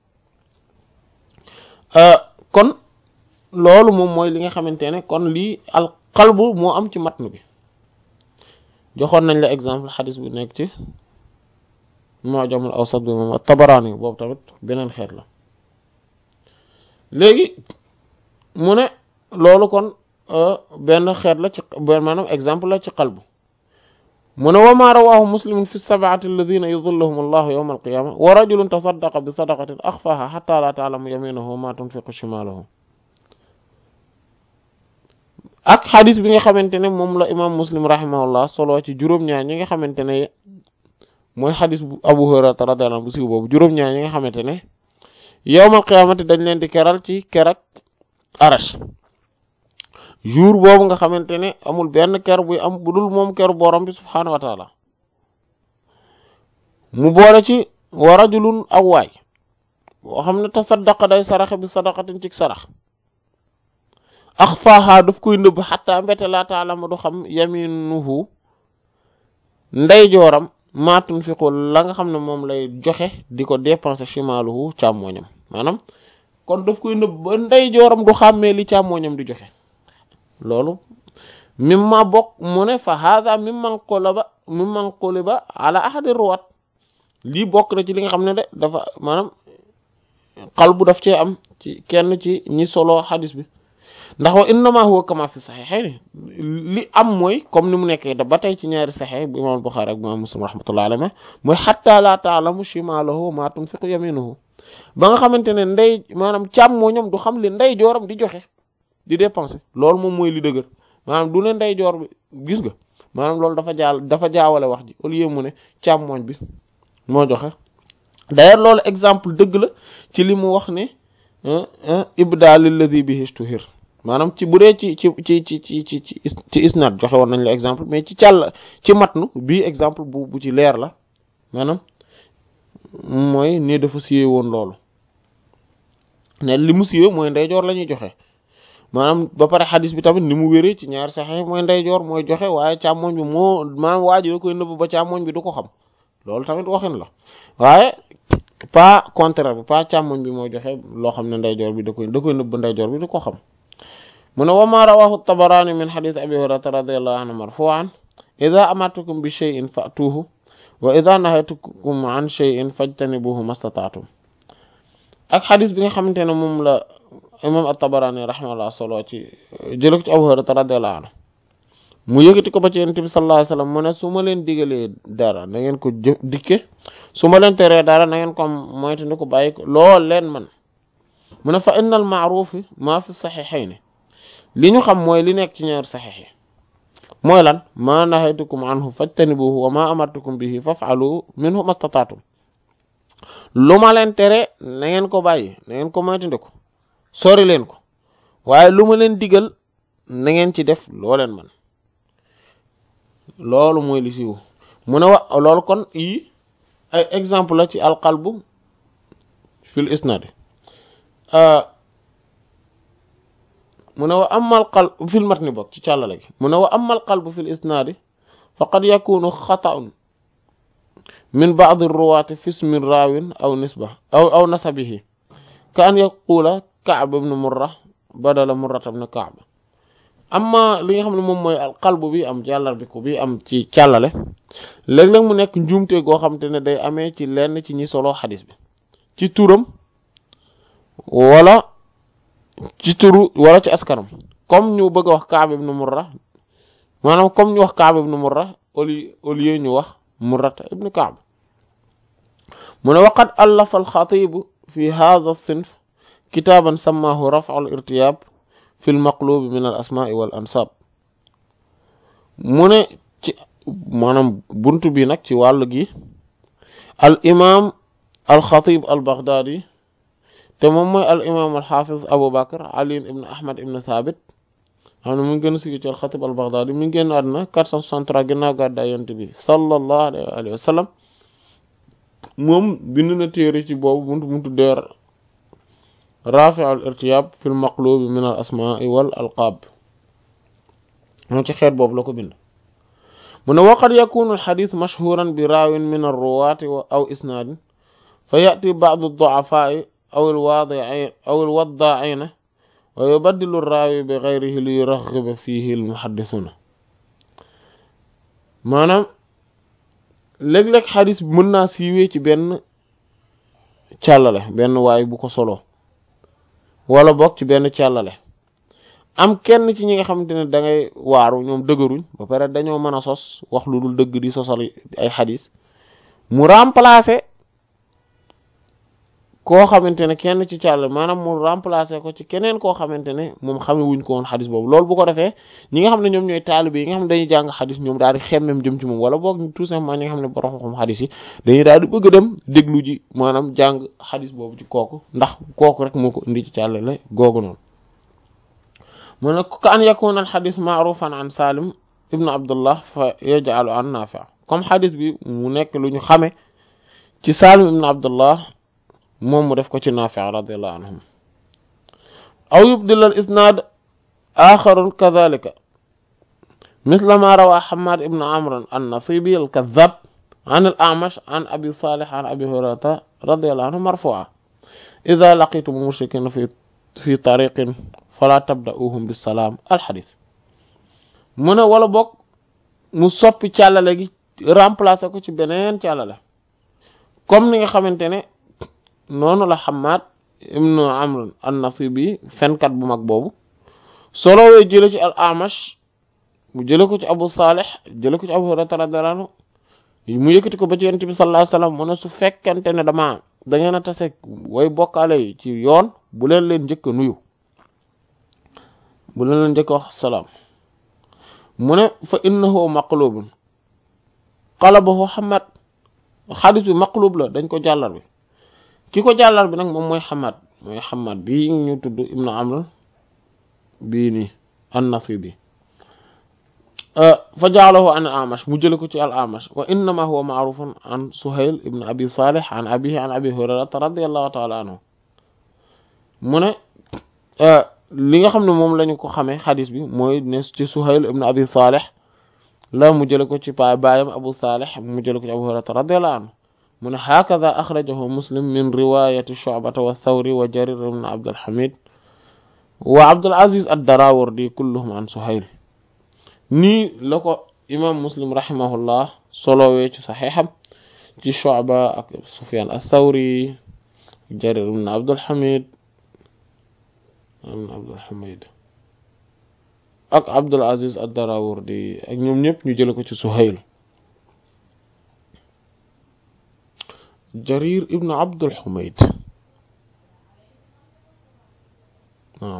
kon loolu moom mooy li nga xamante ne kon lii al qalbu moo am ci matn bi joxoon nañ la exemple xadis bu nekk ci mu'jamul awsat bi moom at-Tabarani boobu tamit beneen xeet la léegi mu ne loolu kon benn xeet la ci benn maanaam exemple la ci qalbu mu ne wa ma rawahu muslimun fi sab'ati alladhina yudhilluhum allahu yawma alqiyama wa rajulun tasaddaqa bi sadaqatin akhfaha hatta la ta'lamu yaminuhu ma tunfiqu shimaluhu ak xadis bi nga xamante ne moom la imam muslim rahimahullah solo ci juróom-ñaar ñi nga xamante ne mooy xadis bu abu hurairata radiyallahu anhu bu siiw boobu juróom-ñaar ñi nga xamante ne yawmal qiyaamati dañ leen di keral ci kerak arash jour boobu nga xamante ne amul benn ker buy am bu dul moom ker borom bi subhaanahu wa taala mu boole ci wa rajulun aw waay boo xam ne tasaddaqa day saraxe bi sadaqatin ci sarax axfaaha daf koy nëbb xataa mbete laa taalama du xam yaminuhu ndeyjooram maa tunfiqu la nga xam ne moom lay joxe di ko dépenser shimaluhu càmmooñam maanaam kon daf koy nëbb ba ndeyjooram du xàmmee li càmmooñam di joxe loolu mimma bokk mu ne fa hada mimman qulaba mimman quliba ala ahadi ruwat lii bokk na ci li nga xam ne de dafa maanaam qalbu daf cee am ci kenn ci ñi solo xadis bi ndax wa innama huwa kama fi saxiixayni li am mooy comme ni mu nekkee da ba tey ci ñaari saxiix bu imaam Buxaari ak bu imaam Muslim rahmatullahi alayhi mooy xatta laa taalamu shimaaluhu maa tunfiqu yaminuhu ba nga xamante ne ndey maanaam càmmooñam du xam li ndey jooram di joxe di dépenser loolu moom mooy li dëgër maanaam du ne ndey joor bi gis nga maanaam loolu dafa jaal dafa jaawale wax ji au lieu mu ne càmmooñ bi moo joxe d'ailleurs loolu exemple dëgg la ci li mu wax ne ibda lilladi bihi ishtuhir maanaam ci bu dee ci ci ci ci ci ci ci ci isnad joxe woon nañ la exemple mais ci càll ci matnu bii exemple bu bu ci leer la maanaam mooy ne dafa siwee woon loolu ne li mu siwee mooy ndeyjoor la ñuy joxe maanaam ba pare xadis bi tamit ni mu wéree ci ñaari saxe mooy ndeyjoor mooy joxe waaye càmmoñ bi moo maanaam waa ji da koy nëbb ba càmmoñ bi du ko xam loolu tamit waxin la waaye pas contraire bi pas càmmoñ bi mooy joxe loo xam ne ndeyjoor bi da koy da koy nëbb ndeyjoor bi du ko xam mu ne wa ma rawahu tabarani min xadis abi hurayrata radiallahu anhu marfuan ida amartukum bi shay'in fa'tuhu wa ida nahaytukum an shay'in fajtanibuhu mastata'tum ak xadis bi nga xamante ne moom la imam at-tabarani rahimahullah solo ci jële ko ci abu hurayrata radiallahu anhu mu yëkkati ko ba ci yonent bi sallallahu alayhi wasallam mu ne su ma leen digalee dara na ngeen ko jë dikke su ma leen teree dara na ngeen ko moytu ni ko bàyyi ko lool leen man mu ne fa innal ma'rufi ma fi saxiixayni li ñu xam mooy li nekk ci ñaari saxiix yi mooy lan ma nahaytukum anhu fajtanibuhu wa ma amartukum bihi faf'alu minhu mastata'tum lu ma leen tere na ngeen ko bàyyi na ngeen ko moytandiku sori leen ko waaye lu ma leen digal na ngeen ci def loo leen man loolu mooy li siiw mu ne wa loolu kon yi ay exemple la ci alqalbu fil isnad mu ne wa amal qalb fil matni bokk ci càllale gi mu ne wa amal qalbu fil isnaadi faqad yakunu xata'un min ba'd ar-ruwaati fi ismi raawin aw nisba aw aw nasabihi ka an yaqula Ka'b ibn Murra badala Murra ibn Ka'b amma li nga xam ne moom mooy qalbu bi am jàllar bi ko bi am ci càllale léeg-léeg mu nekk njuumte goo xam te ne day amee ci lenn ci ñi solo xadis bi ci turam wala ci turu wala ci askanam comme ñu bëgg a wax Ka'b ibn Murra maanaam comme ñu wax Ka'b ibn Murra au lieu au lieu ñu wax Murra ibn Ka'b mu ne waqad allafa al-Xatiib fi hadha as-sinf kitaaban sammaahu raf'u al-irtiyaab fi al-maqluub min al-asmaa' wal ansaab mu ne ci maanaam buntu bi nag ci wàll gi al imaam al-Xatiib al-Baghdaadi te moom mooy al imaam al-Haafiz Abu Bakr Ali ibn Ahmad ibn Thabit xam ne mu ngi gën a sigi ci al-Xatiib al-Baghdaadi mi ngi génn àdduna 463 ginnaaw gàddaay Yonent bi sallallahu alayhi wa sallam moom bind na téere ci boobu buntu buntu deer Raafi' al-irtiyaab fi al-maqluub min al-asmaa' wal alqaab moom ci xeet boobu la ko bind mu ne waqad yakunu al-hadiis mashhuuran bi raawin min ar-ruwaati aw isnaadin fa ya'ti ba'du ad-du'afaa'i aw al-waadi'iina aw al-waddaa'iina wa yubaddilu ar-raawi bi ghayrihi li yuraghiba fiihi al-muhaddisuuna maanaam léeg-léeg xadis bi mën naa siiwee ci benn càllale benn waay bu ko solo wala bokk ci benn càllale am kenn ci ñi nga xamante ne da ngay waaru ñoom dëgëruñ ba pare dañoo mën a sos wax lu dul dëgg di sosal ay xadis mu remplacer koo xamante ne kenn ci càllale maanaam mu remplacer ko ci keneen koo xamante ne moom xame wuñ ko woon xadis boobu loolu bu ko defee ñi nga xam ne ñoom ñooy taalibe yi nga xam ne dañuy jàng xadis ñoom daal di xemmem jëm ci moom wala boog tout simplement ñi nga xam ne borom xam xadis yi dañuy daal di bëgg a dem déglu ji maanaam jàng xadis boobu ci kooku ndax kooku rek moo ko indi ci càllale googu noonu mu ne ka an yakuna al xadis ma'rufan an Salim ibnu Abdullah fa yaj'alu an Nafi' comme xadis bi mu nekk lu ñu xame ci Salim ibnu Abdullah moom mu def ko ci Nafi' radiyallahu anhum aw yubdil al isnaad axarun kadhalika misla ma rawaa Hammad ibn Amr an-Nasibi al-kadhab an al-A'mash an Abi Salih an Abi Hurayrata radiyallahu anhu marfu'a idha laqitum mushrikina fi fi tariqin fala tabda'uhum bis-salam al-hadith mu ne wala boog mu soppi càllale gi remplacer ko ci beneen càllale comme ni nga xamante ne noonu la Hammad ibnu Amr an-Nasibi fenkat bu mag boobu solowee jële ci al-Amash mu jële ko ci Abu Salih jële ko ci Abu Hurayra radiyallahu anhu mu yëkkati ko ba ci Yonent bi sallallahu alayhi wasallam mu ne su fekkente ne dama da ngeen a tase way bokkaale yi ci yoon bu leen leen njëkk a nuyu bu leen leen njëkk a wax salaam mu ne fa innahu maqlubun qalabahu Hammad xadis bi maqlub la dañ ko jàllar bi ki ko jàllar bi nag moom mooy Hammad mooy Hammad bii ñu tudd Ibnu Amr bii nii an-Nasibi fa ja'alahu an al-Amash mu jële ko ci al-Amash wa innama huwa ma'rufun an Suhayl ibn Abi Salih an abihi an Abi Hurayrata radiyallahu ta'ala anhu mu ne li nga xam ne moom lañu ko xamee xadis bi mooy ne ci Suhayl ibn Abi Salih la mu jële ko ci pa baayam Abu Salih mu jële ko ci Abu Hurayrata radiyallahu anhu mu ne hakadha akhrajahu Muslim min riwayati Shu'bata wa Thawri wa Jarir ibn Abd al-Hamid wa Abdul Aziz ad-Darawardi kulluhum an Suhayl nii la ko imam Muslim rahimahullah solowee ci saxiixam ci Shu'ba ak Sufyan ath-Thawri Jarir ibn Abd al-Hamid ibn Abd al-Hamid ak Abdul Aziz ad-Darawardi ak ñoom ñëpp ñu jële ko ci Suhayl Jarir ibn Abdul Humayd waaw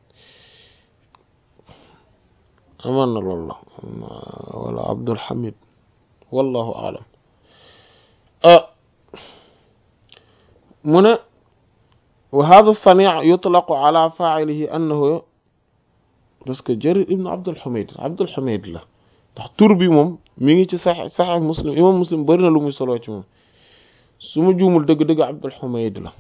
amaan na loolu la wala Abdul Hamid wallahu a'lam mu ne wa hadha as-sani' yutlaqu ala fa'ilihi annahu parce que Jarir ibn Abdul Humayd Abdul Humayd la ndax tur bi moom mi ngi ci sax saxex muslim imam muslim bari na lu muy soloo ci moom su ma juumul dëgg-dëgg Abdul Humayd la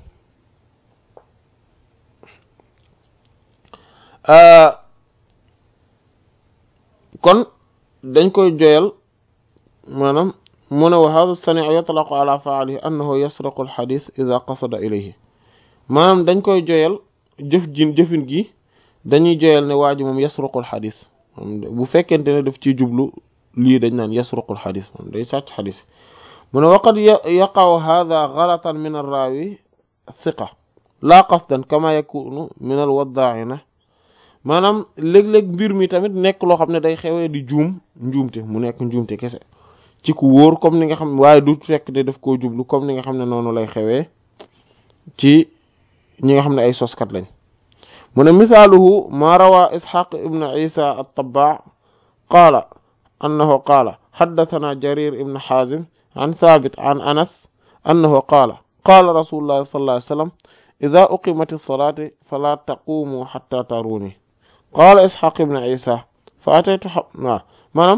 kon dañ koy joyal maanaam mu ne wa hada sani'u yatlaqu ala fa'ilihi annahu yasraqu al-hadith idha qasada ilayhi maanaam dañ koy joyal jëf ji jëfin gi dañuy joyal ne waa ji moom yasraqu al-hadith bu fekkente ne daf ciy jublu lii dañ naan yasraqu al-hadith moom day sàcc xadis mu ne waqad yaqa'u hadha ghalatan min ar-rawi thiqa la qasdan kama yakunu min al-wadda'ina maanaam léeg-léeg mbir mi tamit nekk loo xam ne day xewee di juum njuumte mu nekk njuumte kese ci ku wóor comme ni nga xam waaye du fekk de daf koo jublu comme ni nga xam ne noonu lay xewee ci ñi nga xam ne ay soskat lañ mu ne misaaluhu ma rawa ishaq ibn isa at-tabbaa qaala annahu qaala xaddatana jarir ibn xaazim an thabit an anas annahu qaala qaala rasulullahi sallallahu alayhi wa sallam ida uqimat as-salaatu fala taqumu xatta taruni qaala ishaq ibn isa fa ataytu waaw maanaam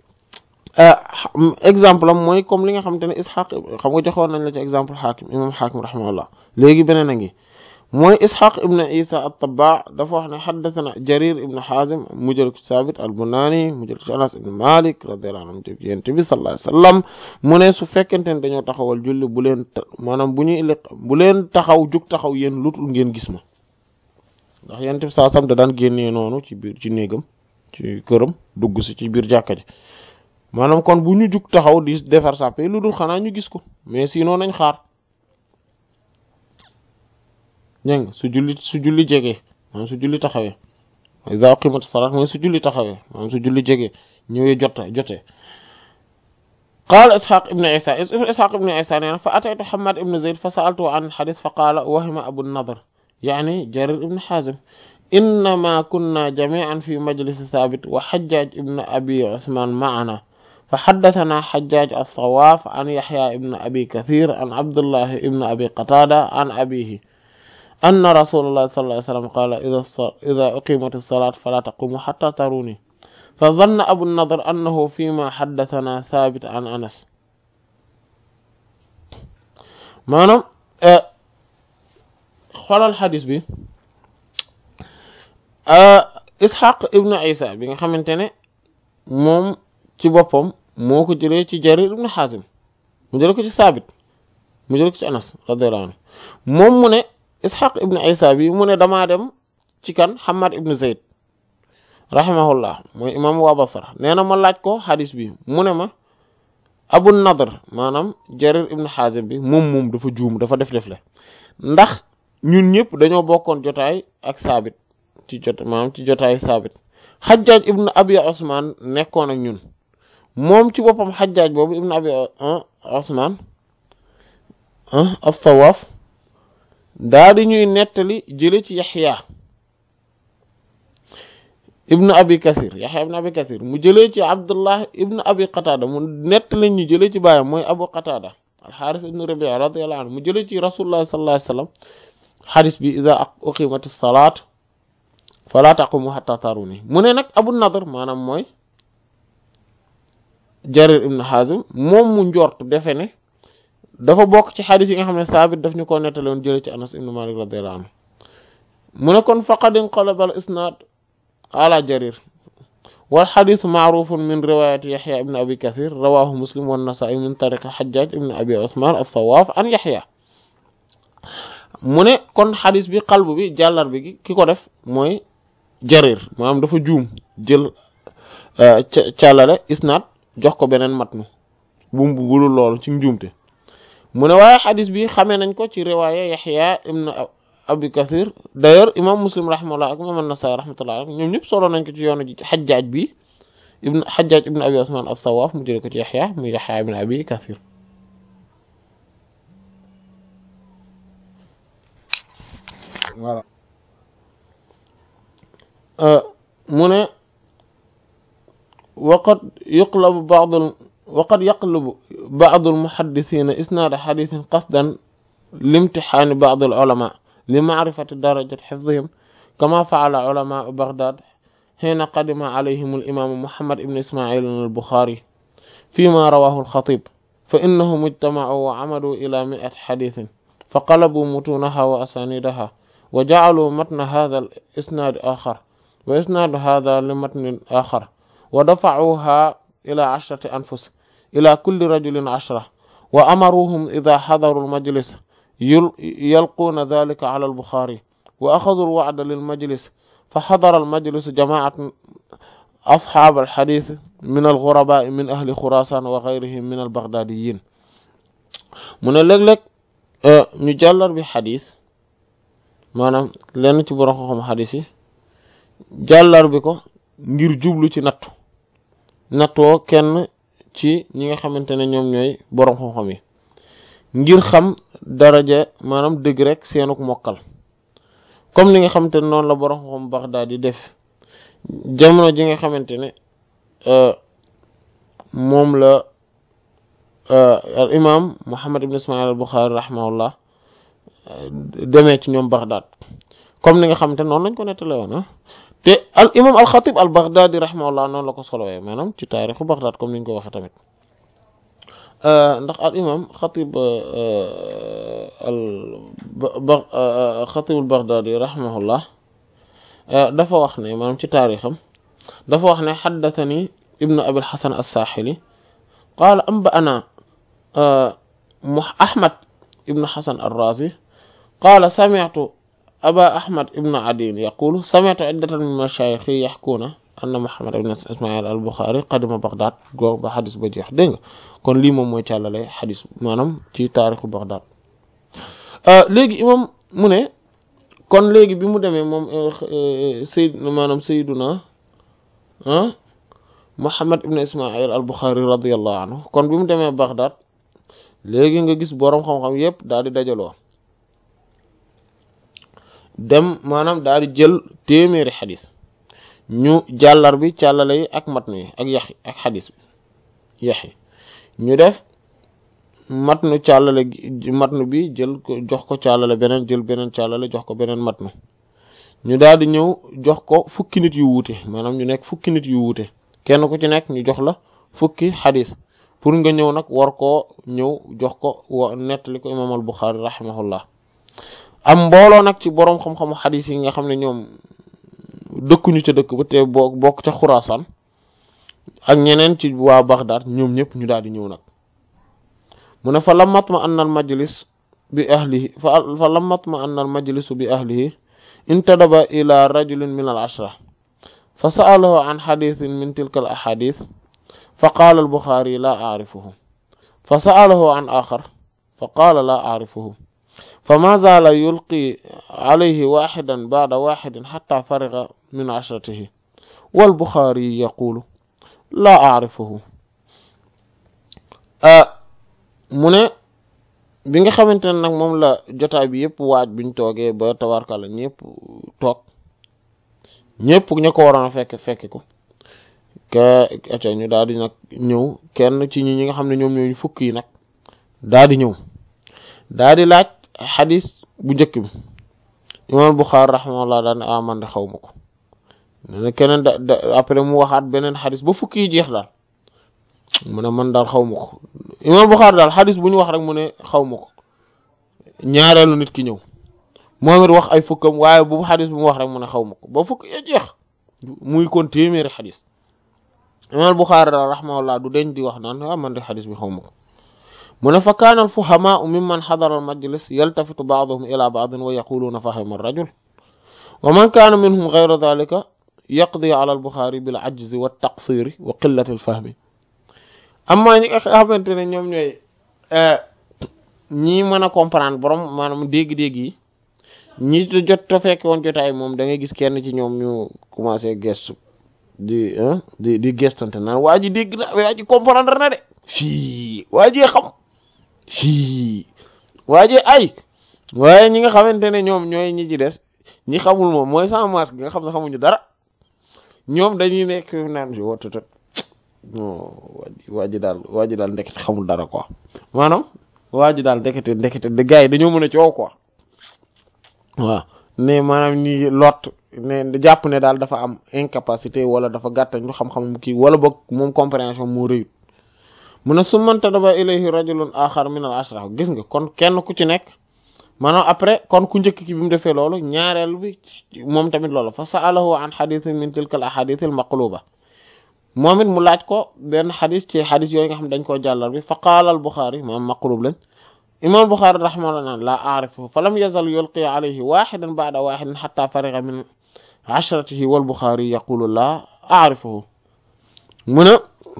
exemple am mooy comme li nga xamante ne ishaq xam nga joxoon nañ la ci exemple xaakim imam xaakim rahimahullah léegi beneen a ngi mooy ishaq ibn isa at-tabbaa dafa wax ne xaddathana jarir ibn xaazim mu jël ko saabit al-bunaani mu jël ko ci anas ibn malik radiyallahu anhu yonent bi sallallahu alayhi wasallam mu ne su fekkente ne dañoo taxawal julli bu leen maanaam bu ñuy liq bu leen taxaw jug taxaw yéen lutul ngeen gis ma ndax yonent bi saa sam da daan génnee noonu ci biir ci néegam ci këram dugg si ci biir jàkka ji maanaam kon bu ñu jug taxaw di defar sàppe lu dul xanaa ñu gis ko mais sinon nañ xaar dégg nga su julli su julli jegee maanaam su julli taxawee iza uqimat salat mooy su julli taxawee maanaam su julli jegee ñëwee jot jotee qaala ishaq ibn isa ishaq ibn isa nee na fa ataytu hamad ibn zayd fa sa'altu an hadith fa qaala wahima abu nadr yani jarir ibn hazim innama kunna jami'an fi majlis thabit wa hajjaj ibn abi usman ma'ana فحدثنا حجاج الصواف عن يحيى ابن أبي كثير عن عبد الله ابن أبي قتادة عن أبيه أن رسول الله صلى الله عليه وسلم قال إذا إذا أقيمت الصلاة فلا تقوموا حتى تروني فظن أبو النضر أنه فيما حدثنا ثابت عن أنس maanaam xoolal xadis bi Ishaq ibn Isa bi nga xamante ne moom ci boppam moo ko jëlee ci Jarir ibn Hazim mu jëlee ko ci Saabit mu jëlee ko ci Anas radiyallahu anhu moom mu ne Ishaq ibn Isa bi mu ne damaa dem ci kan Hamad ibn Zayd rahimahullah mooy imam waa Basra nee na ma laaj ko xadis bi mu ne ma Abu Nadr maanaam Jarir ibn Hazim bi moom moom dafa juum dafa def def le ndax ñun ñëpp dañoo bokkoon jotaay ak Saabit ci jot maanaam ci jotaay Saabit Hajjaj ibn Abi Usman nekkoon ak ñun moom ci boppam Hajjaj boobu ibn Abi Usman as-Sawaf daa di ñuy nettali jële ci Yaxya ibn Abi Kasir Yaxya ibn Abi Kasir mu jëlee ci Abdullah ibn Abi Qatada mu nettali ñu jëlee ci baayam mooy Abu Qatada al-Haris ibn Rabi'a radiyallahu anhu mu jëlee ci Rasulullah sallallahu alayhi wasallam xadis bi iza uqimat as-salat fala taqumu hatta taruni mu ne nag Abu Nadr maanaam mooy Jarir ibn Hazim moom mu njort defe ne dafa bokk ci xadis yi nga xam ne saabit daf ñu ko nettali woon jëlee ci Anas ibn Malik radiyallahu anhu mu ne kon faqad inqalaba al-isnad ala Jarir wal xadisu maarufun min riwayati Yaxya ibn Abi Kathir rawahu Muslim wa Nasaa'i min tariqi Hajjaj ibn Abi Usman as-Sawaf an Yaxya mu ne kon xadis bi qalb bi jàllar bi ki ko def mooy Jarir maanaam dafa juum jël càllale isnad jox ko beneen matnu bu mu bulul loolu ci njuumte mu ne waaye xadis bi xamee nañ ko ci riwaaya Yaxya ibn Abi Kathir d'ailleurs imam Muslim rahimahullah ak imam An-Nasa'i rahmatullah ñoom ñëpp solo nañ ko ci yoonu Hajjaj bi ibn Hajjaj ibn Abi Usman as-Sawaf mu jële ko ci Yaxya mu Yaxya ibn Abi Kathir voilà mu ne waqad yuqlabu ba'd waqad yaqlubu ba'd al-muhaddithina isnad hadithin qasdan limtihani ba'd al-ulama li ma'rifati darajati hifzihim kama fa'ala ulama Baghdad xiina qadima alayhim alimaamu muhammad ibn ismail albuxaari fima rawahu alxatib fa innahum ijtamacuu wa camaduu ila miati xadiisin fa qalabuu mutuunaha wa asaanidaha wa jacaluu matna hada alisnaad axar wa isnaadu hada limatnin axar wa dafacuuha ila cashrati anfus ila kulli rajulin cashra wa amaruuhum ida xadaru almajlis yalquuna dalika cala albuxaari wa axaduu alwacda lilmajlis fa xadara almajlisu jamacat asxaab alxadis min alxurabaa min ahli xuraasaan wa gayrihim min albagdaadiyin mu ne léeg-léeg ñu jàllar bi xadis maanaam lenn ci borom xam-xam xadis yi jàllar bi ko ngir jublu ci nattu nattoo kenn ci ñi nga xamante ne ñoom ñooy borom xam-xam yi ngir xam daraja maanaam dëgg rek seenuk mokkal comme ni nga xamante ne noonu la borom xam-xam Bagdaad di def jamono ji nga xamante ne moom la al imam Muhammad ibn Ismail al Bukhari rahimahullah demee ci ñoom Bagdaad comme ni nga xamante ne noonu lañ ko nettale woon te al imam al Xatib al Baghdadi rahimahullah noonu la ko solowee maanaam ci taarixu Bagdaad comme ni ñu ko waxee tamit ndax al imam Xatib al ba Xatib al Baghdadi rahimahullah dafa wax ne maanaam ci taarixam dafa wax ne xaddathani ibnu abil xasan as-saaxili qaala anba'anaa ahmad ibnu xasan ar-raazi qaala sami'tu aba ahmad ibnu adiin yaqulu sami'tu iddatan min mashaayixi yaxkuuna anna muhammad ibn ismail al-buxaari qadima baghdad go ba xadis ba jeex dégg nga kon lii moom mooy càllale xadis maanaam ci taarixu baghdad léegi imam mu ne kon léegi bi mu demee moom sayd maanaam sayduna Muhammad ibn Ismail al Bukhari radiyallahu anhu kon bi mu demee Baghdad léegi nga gis boroom xam-xam yépp daal di dajaloo dem maanaam daal di jël téeméeri xadis ñu jàllar bi càllale yi ak matnu yi ak yax ak xadis bi yax yi ñu def matnu càllale matnu bi jël ko jox ko càllale beneen jël beneen càllale jox ko beneen matnu ñu daal di ñëw jox ko fukki nit yu wuute maanaam ñu nekk fukki nit yu wuute kenn ku ci nekk ñu jox la fukki xadis pour nga ñëw nag war koo ñëw jox ko wa nettali ko imaam al Buxaari rahimahullah am mbooloo nag ci boroom xam-xamu xadis yi nga xam ne ñoom dëkkuñu ca dëkk ba te boo bokk ca Xuraasaan ak ñeneen ci waa Baghdad ñoom ñëpp ñu daal di ñëw nag mu ne fa lammat ma anna al majlis bi ahlihi fa fa lammat ma anna al majlisu bi ahlihi intadaba ila rajulin min al ashra fa sa'alahu an xadithin min tilka al ahadith fa qaala al buxaari la aarifuhu fa sa'alahu an axar fa qaala la aarifuhu fa ma zaala yulqi alayhi waxidan ba'da waxidin xatta fariga min ashratihi wal buxaari yaqulu la aarifuhu mu ne bi nga xamante ne nag moom la jotaay bi yëpp waaj biñ toogee ba tabarkala ñëpp toog ñëpp ña ko waroon a fekk fekk ko ka aca ñu daal di nag ñëw kenn ci ñi ñi nga xam ne ñoom ñooñu fukk yi nag daal di ñëw daal di laaj xadis bu njëkk bi imam Buxaari rahimahullah daal ne ah man de xaw ma ko ne keneen da après mu waxaat beneen xadis ba fukk yi jeex daal mu ne man daal xaw ma ko imam Buxaari daal xadis bu ñu wax rek mu ne xaw ma ko ñaareelu nit ki ñëw moom it wax ay fukkam waaye bu xadis bu mu wax rek mu ne xaw ma ko ba fukk ya jeex muy kon téeméeri xadis imam Buxaari daal rahimahullah du deñ di wax naan ah man de xadis bi xaw ma ko mu ne fa kaana al fuhamaau mimman xadara al majlis yaltafitu baaduhum ila baadin wa yaquluuna fahima rajul wa man kaana minhum gayra dalika yaqdi ala al Buxaari bil ajzi wa taqsiri wa qillati al fahmi amma ñi nga xamante ne ñoom ñooy ñi mën a comprendre borom maanaam dégg-dégg yi ñi jot to fekke woon jotaay moom da ngay gis kenn ci ñoom ñu commencé gestu di di di gestante naan waa ji dégg na waa ji comprendre na de fii waa ji xam fii waa ji ay waaye ñi nga xamante ne ñoom ñooy ñi ci des ñi xamul moom mooy sans masque nga xam ne xamuñu dara ñoom dañuy nekk naan si wotutat non waa ji daal waa ji daal ndekete xamul dara quoi maanaam waa ji daal ndekete ndekete de gars yi dañoo mën a coow quoi waaw ne maanaam ñi lot ne jàpp ne daal dafa am incapacité wala dafa gàttañ ñu xam-xam kii wala boog moom compréhension moo rëyut mu ne su manta daba ilayhi rajulun axar min al ashra gis nga kon kenn ku ci nekk maanaam après kon ku njëkk ki bi mu defee loolu ñaareel bi moom tamit loolu fa sa'alahu an hadith min tilka al ahadith al maqluba moom it mu laaj ko benn xadis ci xadis yooyu nga xam ne dañ koo jàllar bi fa qaala al Buxaari moom maqlub lañ imam Buxaari rahimahullah la aarifuhu fa lam yazal yulqi alayhi waxidan ba'da waxidin xatta fariga min ashratihi wal Buxaari yaqulu la aarifuhu mu ne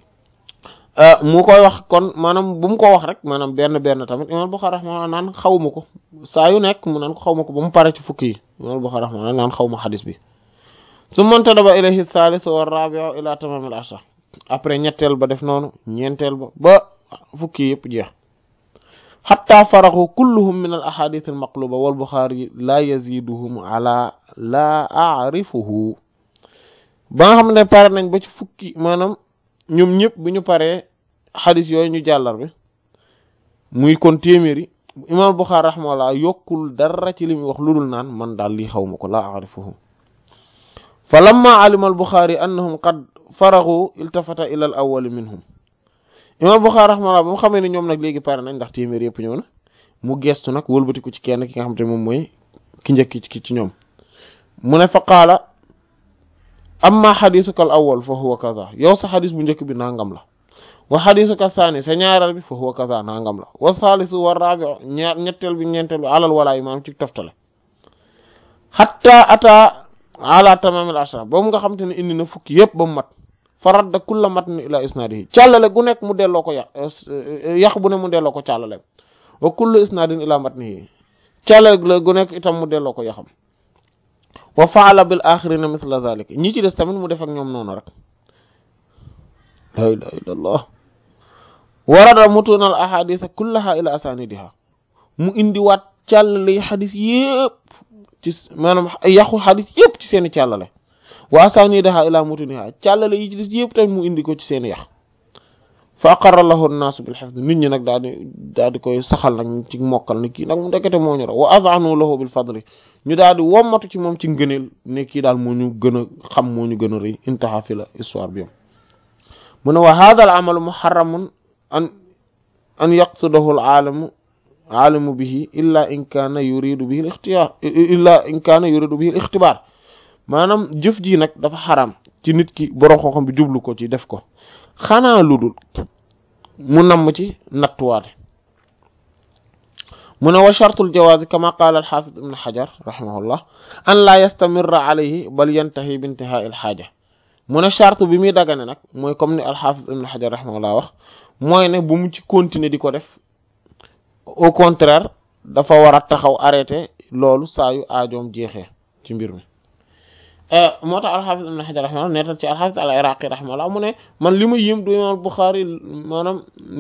mu koy wax kon maanaam bu mu ko wax rek maanaam benn benn tamit imam Buxaari rahimahullah naan xawma ko saa yu nekk mu naan ko xawma ko ba mu pare ci fukki yi imam Buxaari rahimahullah naan xawma xadis bi su mantadaba ilayhi thalith wa rabi'u ila tamam al ashra après ñetteel ba def noonu ñeenteel ba ba fukki yëpp jeex xatta faraxu kulluhum min al ahadith al maqluba wal buxaari la yaziduhum ala la a'rifuhu ba nga xam ne pare nañ ba ci fukki maanaam ñoom ñëpp bu ñu paree xadis yooyu ñu jàllar bi muy kon téeméeri imam buxaari rahimahullah yokkul dara ci li muy wax ludul naan man daal lii xaw ma ko la a'rifuhu fa lamma alima al buxaari annahum qad faragu iltafata ila al awwali minhum imam buxaari rahimahullah ba mu xamee ne ñoom nag léegi pare nañ ndax téeméer yëpp ñëw na mu gestu nag wëlbatiku ci kenn ki nga xam te moom mooy ki njëkk ki ci ñoom mu ne fa qaala amma xadisuka al awwal fa huwa kaza yow sa xadis bu njëkk bi nangam la wa xadisuka saani sa ñaareel bi fa huwa kaza nangam la wa saalisu wa raabi ñaar ñetteel bi ñeenteel bi alal walaa imaam ci toftale xatta ata ala tamamil ashra boobu nga xam te ne indi na fukki yëpp ba mu mat fa radda kulla matn ila isnaadihi càllale gu nekk mu delloo ko yàq yàq bu ne mu delloo ko càllale wa kullu isnaadin ila matnihi càllale gu nekk itam mu delloo ko yaxam wa faala bil axirina misla zalik ñi ci des tamit mu def ak ñoom noonu rek la ilaha illa allah warada mutuna al ahadisa kullaha ila asanidiha mu indi waat càllale yi xadis yëpp ci maanaam yàqu xadis yëpp ci seeni càllale wa asanidaha ila mutuniha càllale yi ci des yëpp tamit mu indi ko ci seeni yax fa aqarra lahu an-nas bil hifz nit ñi nag daal di daal di koy saxal nag ci mokkal ne kii nag mu ndekete moo ñu raw wa azanu lahu bil fadli ñu daal di wommatu ci moom ci ngëneel ne kii daal moo ñu gën a xam moo ñu gën a rëy intaha fi la histoire bi yam mu ne wa hadha al amalu muharramun an an yaqsudahu al alamu alimu bihi illa in kaana yuridu bihi al ixtiyaar illa in kaana yuridu bihi al ixtibaar maanaam jëf ji nag dafa xaram ci nit ki borom xam-xam bi jublu ko ci def ko xanaa lu dul mu namm ci nattuwaate mu ne wa shartul jawaazi kama qaala al xaafis ibn xajar rahimahullah an laa yastamirra alayhi bal yantahi bi intihaa il xaaja mu ne charte bi muy dagane nag mooy comme ni al xaafis ibn xajar rahimahullah wax mooy ne bu mu ci continuer di ko def au contraire dafa war a taxaw arrêté loolu saa yu aajoom jeexee ci mbir mi moo tax alxaafis ibn xajar rahimahullah neetal ci alxaafis al iraqi rahimahullah mu ne man li ma yëm du imaam Buxaari maanaam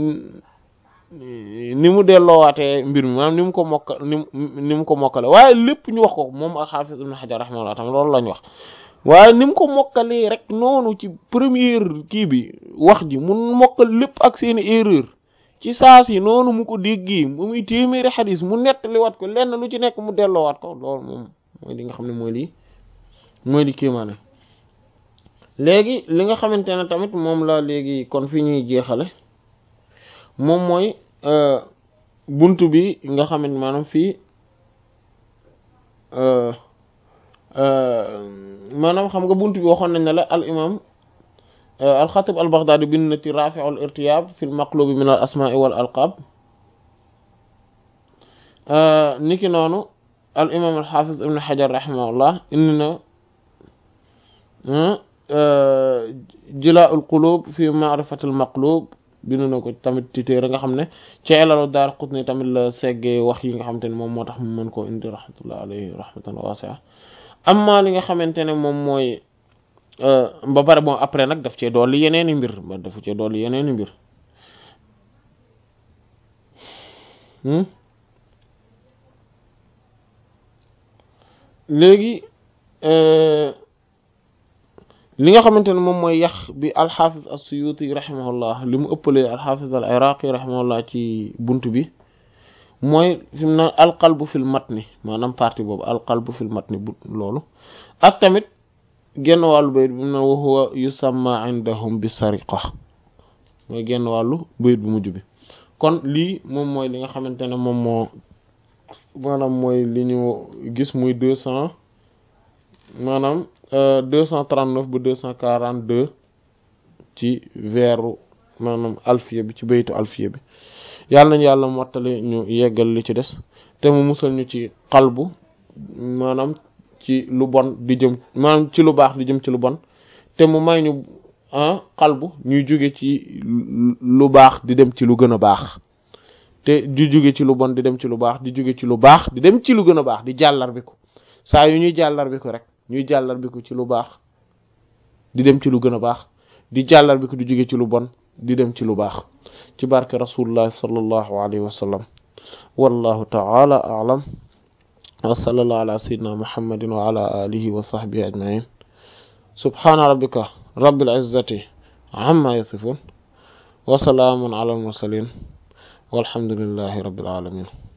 ni mu delloowaatee mbir mi maanaam ni mu ko mokka ni ni mu ko mokkale waaye lépp ñu wax ko moom alxaafis ibn xajar rahimahullah tam loolu lañ wax waaye ni mu ko mokkalee rek noonu ci première kii bi wax ji mu mokkal lépp ak seeni erreur ci saas yi noonu mu ko déggi mu muy téeméeri xadis mu nettaliwaat ko lenn lu ci nekk mu delloowaat ko loolu moom mooy li nga xam ne mooy lii mooy li kéemaane léegi li nga xamante ne tamit moom la léegi kon fi ñuy jeexale moom mooy buntu bi nga xamante maanaam fii maanaam xam nga buntu bi waxoon nañ ne la al imam alxatib al baghdadi bind na ci rafi'u al irtiyab fi l maqlubi min al asma'i wal alqab niki noonu al imam al hafiz ibn hajar rahimahullah indi na jilaa'ul qulub fi ma'rifatil maqlub bindu na ko tamit ci téere nga xam ne ci ilalu daar qutni tamit la seggee wax yi nga xamante ne moom moo tax mu mën koo indi rahmatullah alayhi rahmatan wasi'a amma li nga xamante ne moom mooy ba pare bon après nag daf cee dolli yeneeni mbir ba dafa cee dolli yeneeni mbir léegi li nga xamante ne moom mooy yax bi alxaafis as-Suyuti rahimahullah li mu ëppalee alxaafis al iraqi rahimahullah ci bunt bi mooy fi mu ne alqalbu fil matni maanaam partie boobu alqalbu fil matni bu loolu ak tamit genn wàllu bayit bi mu ne wa huwa yusamma indahum bi sariqa mooy genn wàllu bayit bu mujj bi kon lii moom mooy li nga xamante ne moom moo maanaam mooy li ñu gis muy deux cent maanaam deux cent trente-neuf ba deux cent quarante-deux ci veeru maanaam alfiya bi ci baytu alfiya bi yàlla nañu yàlla mottali ñu yeggal li ci des te mu musal ñu ci xalbu maanaam ci lu bon di jëm maanaam ci lu baax di jëm ci lu bon te mu may ñu ah xalbu ñuy jóge ci lu baax di dem ci lu gën a baax te di jóge ci lu bon di dem ci lu baax di jóge ci lu baax di dem ci lu gën a baax di jàllar bi ko saa yu ñuy jàllar bi ko rek ñuy jàllar bi ko ci lu baax di dem ci lu gën a baax di jàllar bi ko di jóge ci lu bon di dem ci lu baax ci barke rasulullah sallallahu alayhi wa sallam wallahu ta'ala a'lam wa sallallahu ala sayyidina muhammadin wa ala alihi wa sahbihi ajma'in subhana rabbika rabbil izzati amma yasifun wa salaamun ala al mursalin walhamdulillahi rabbil alamin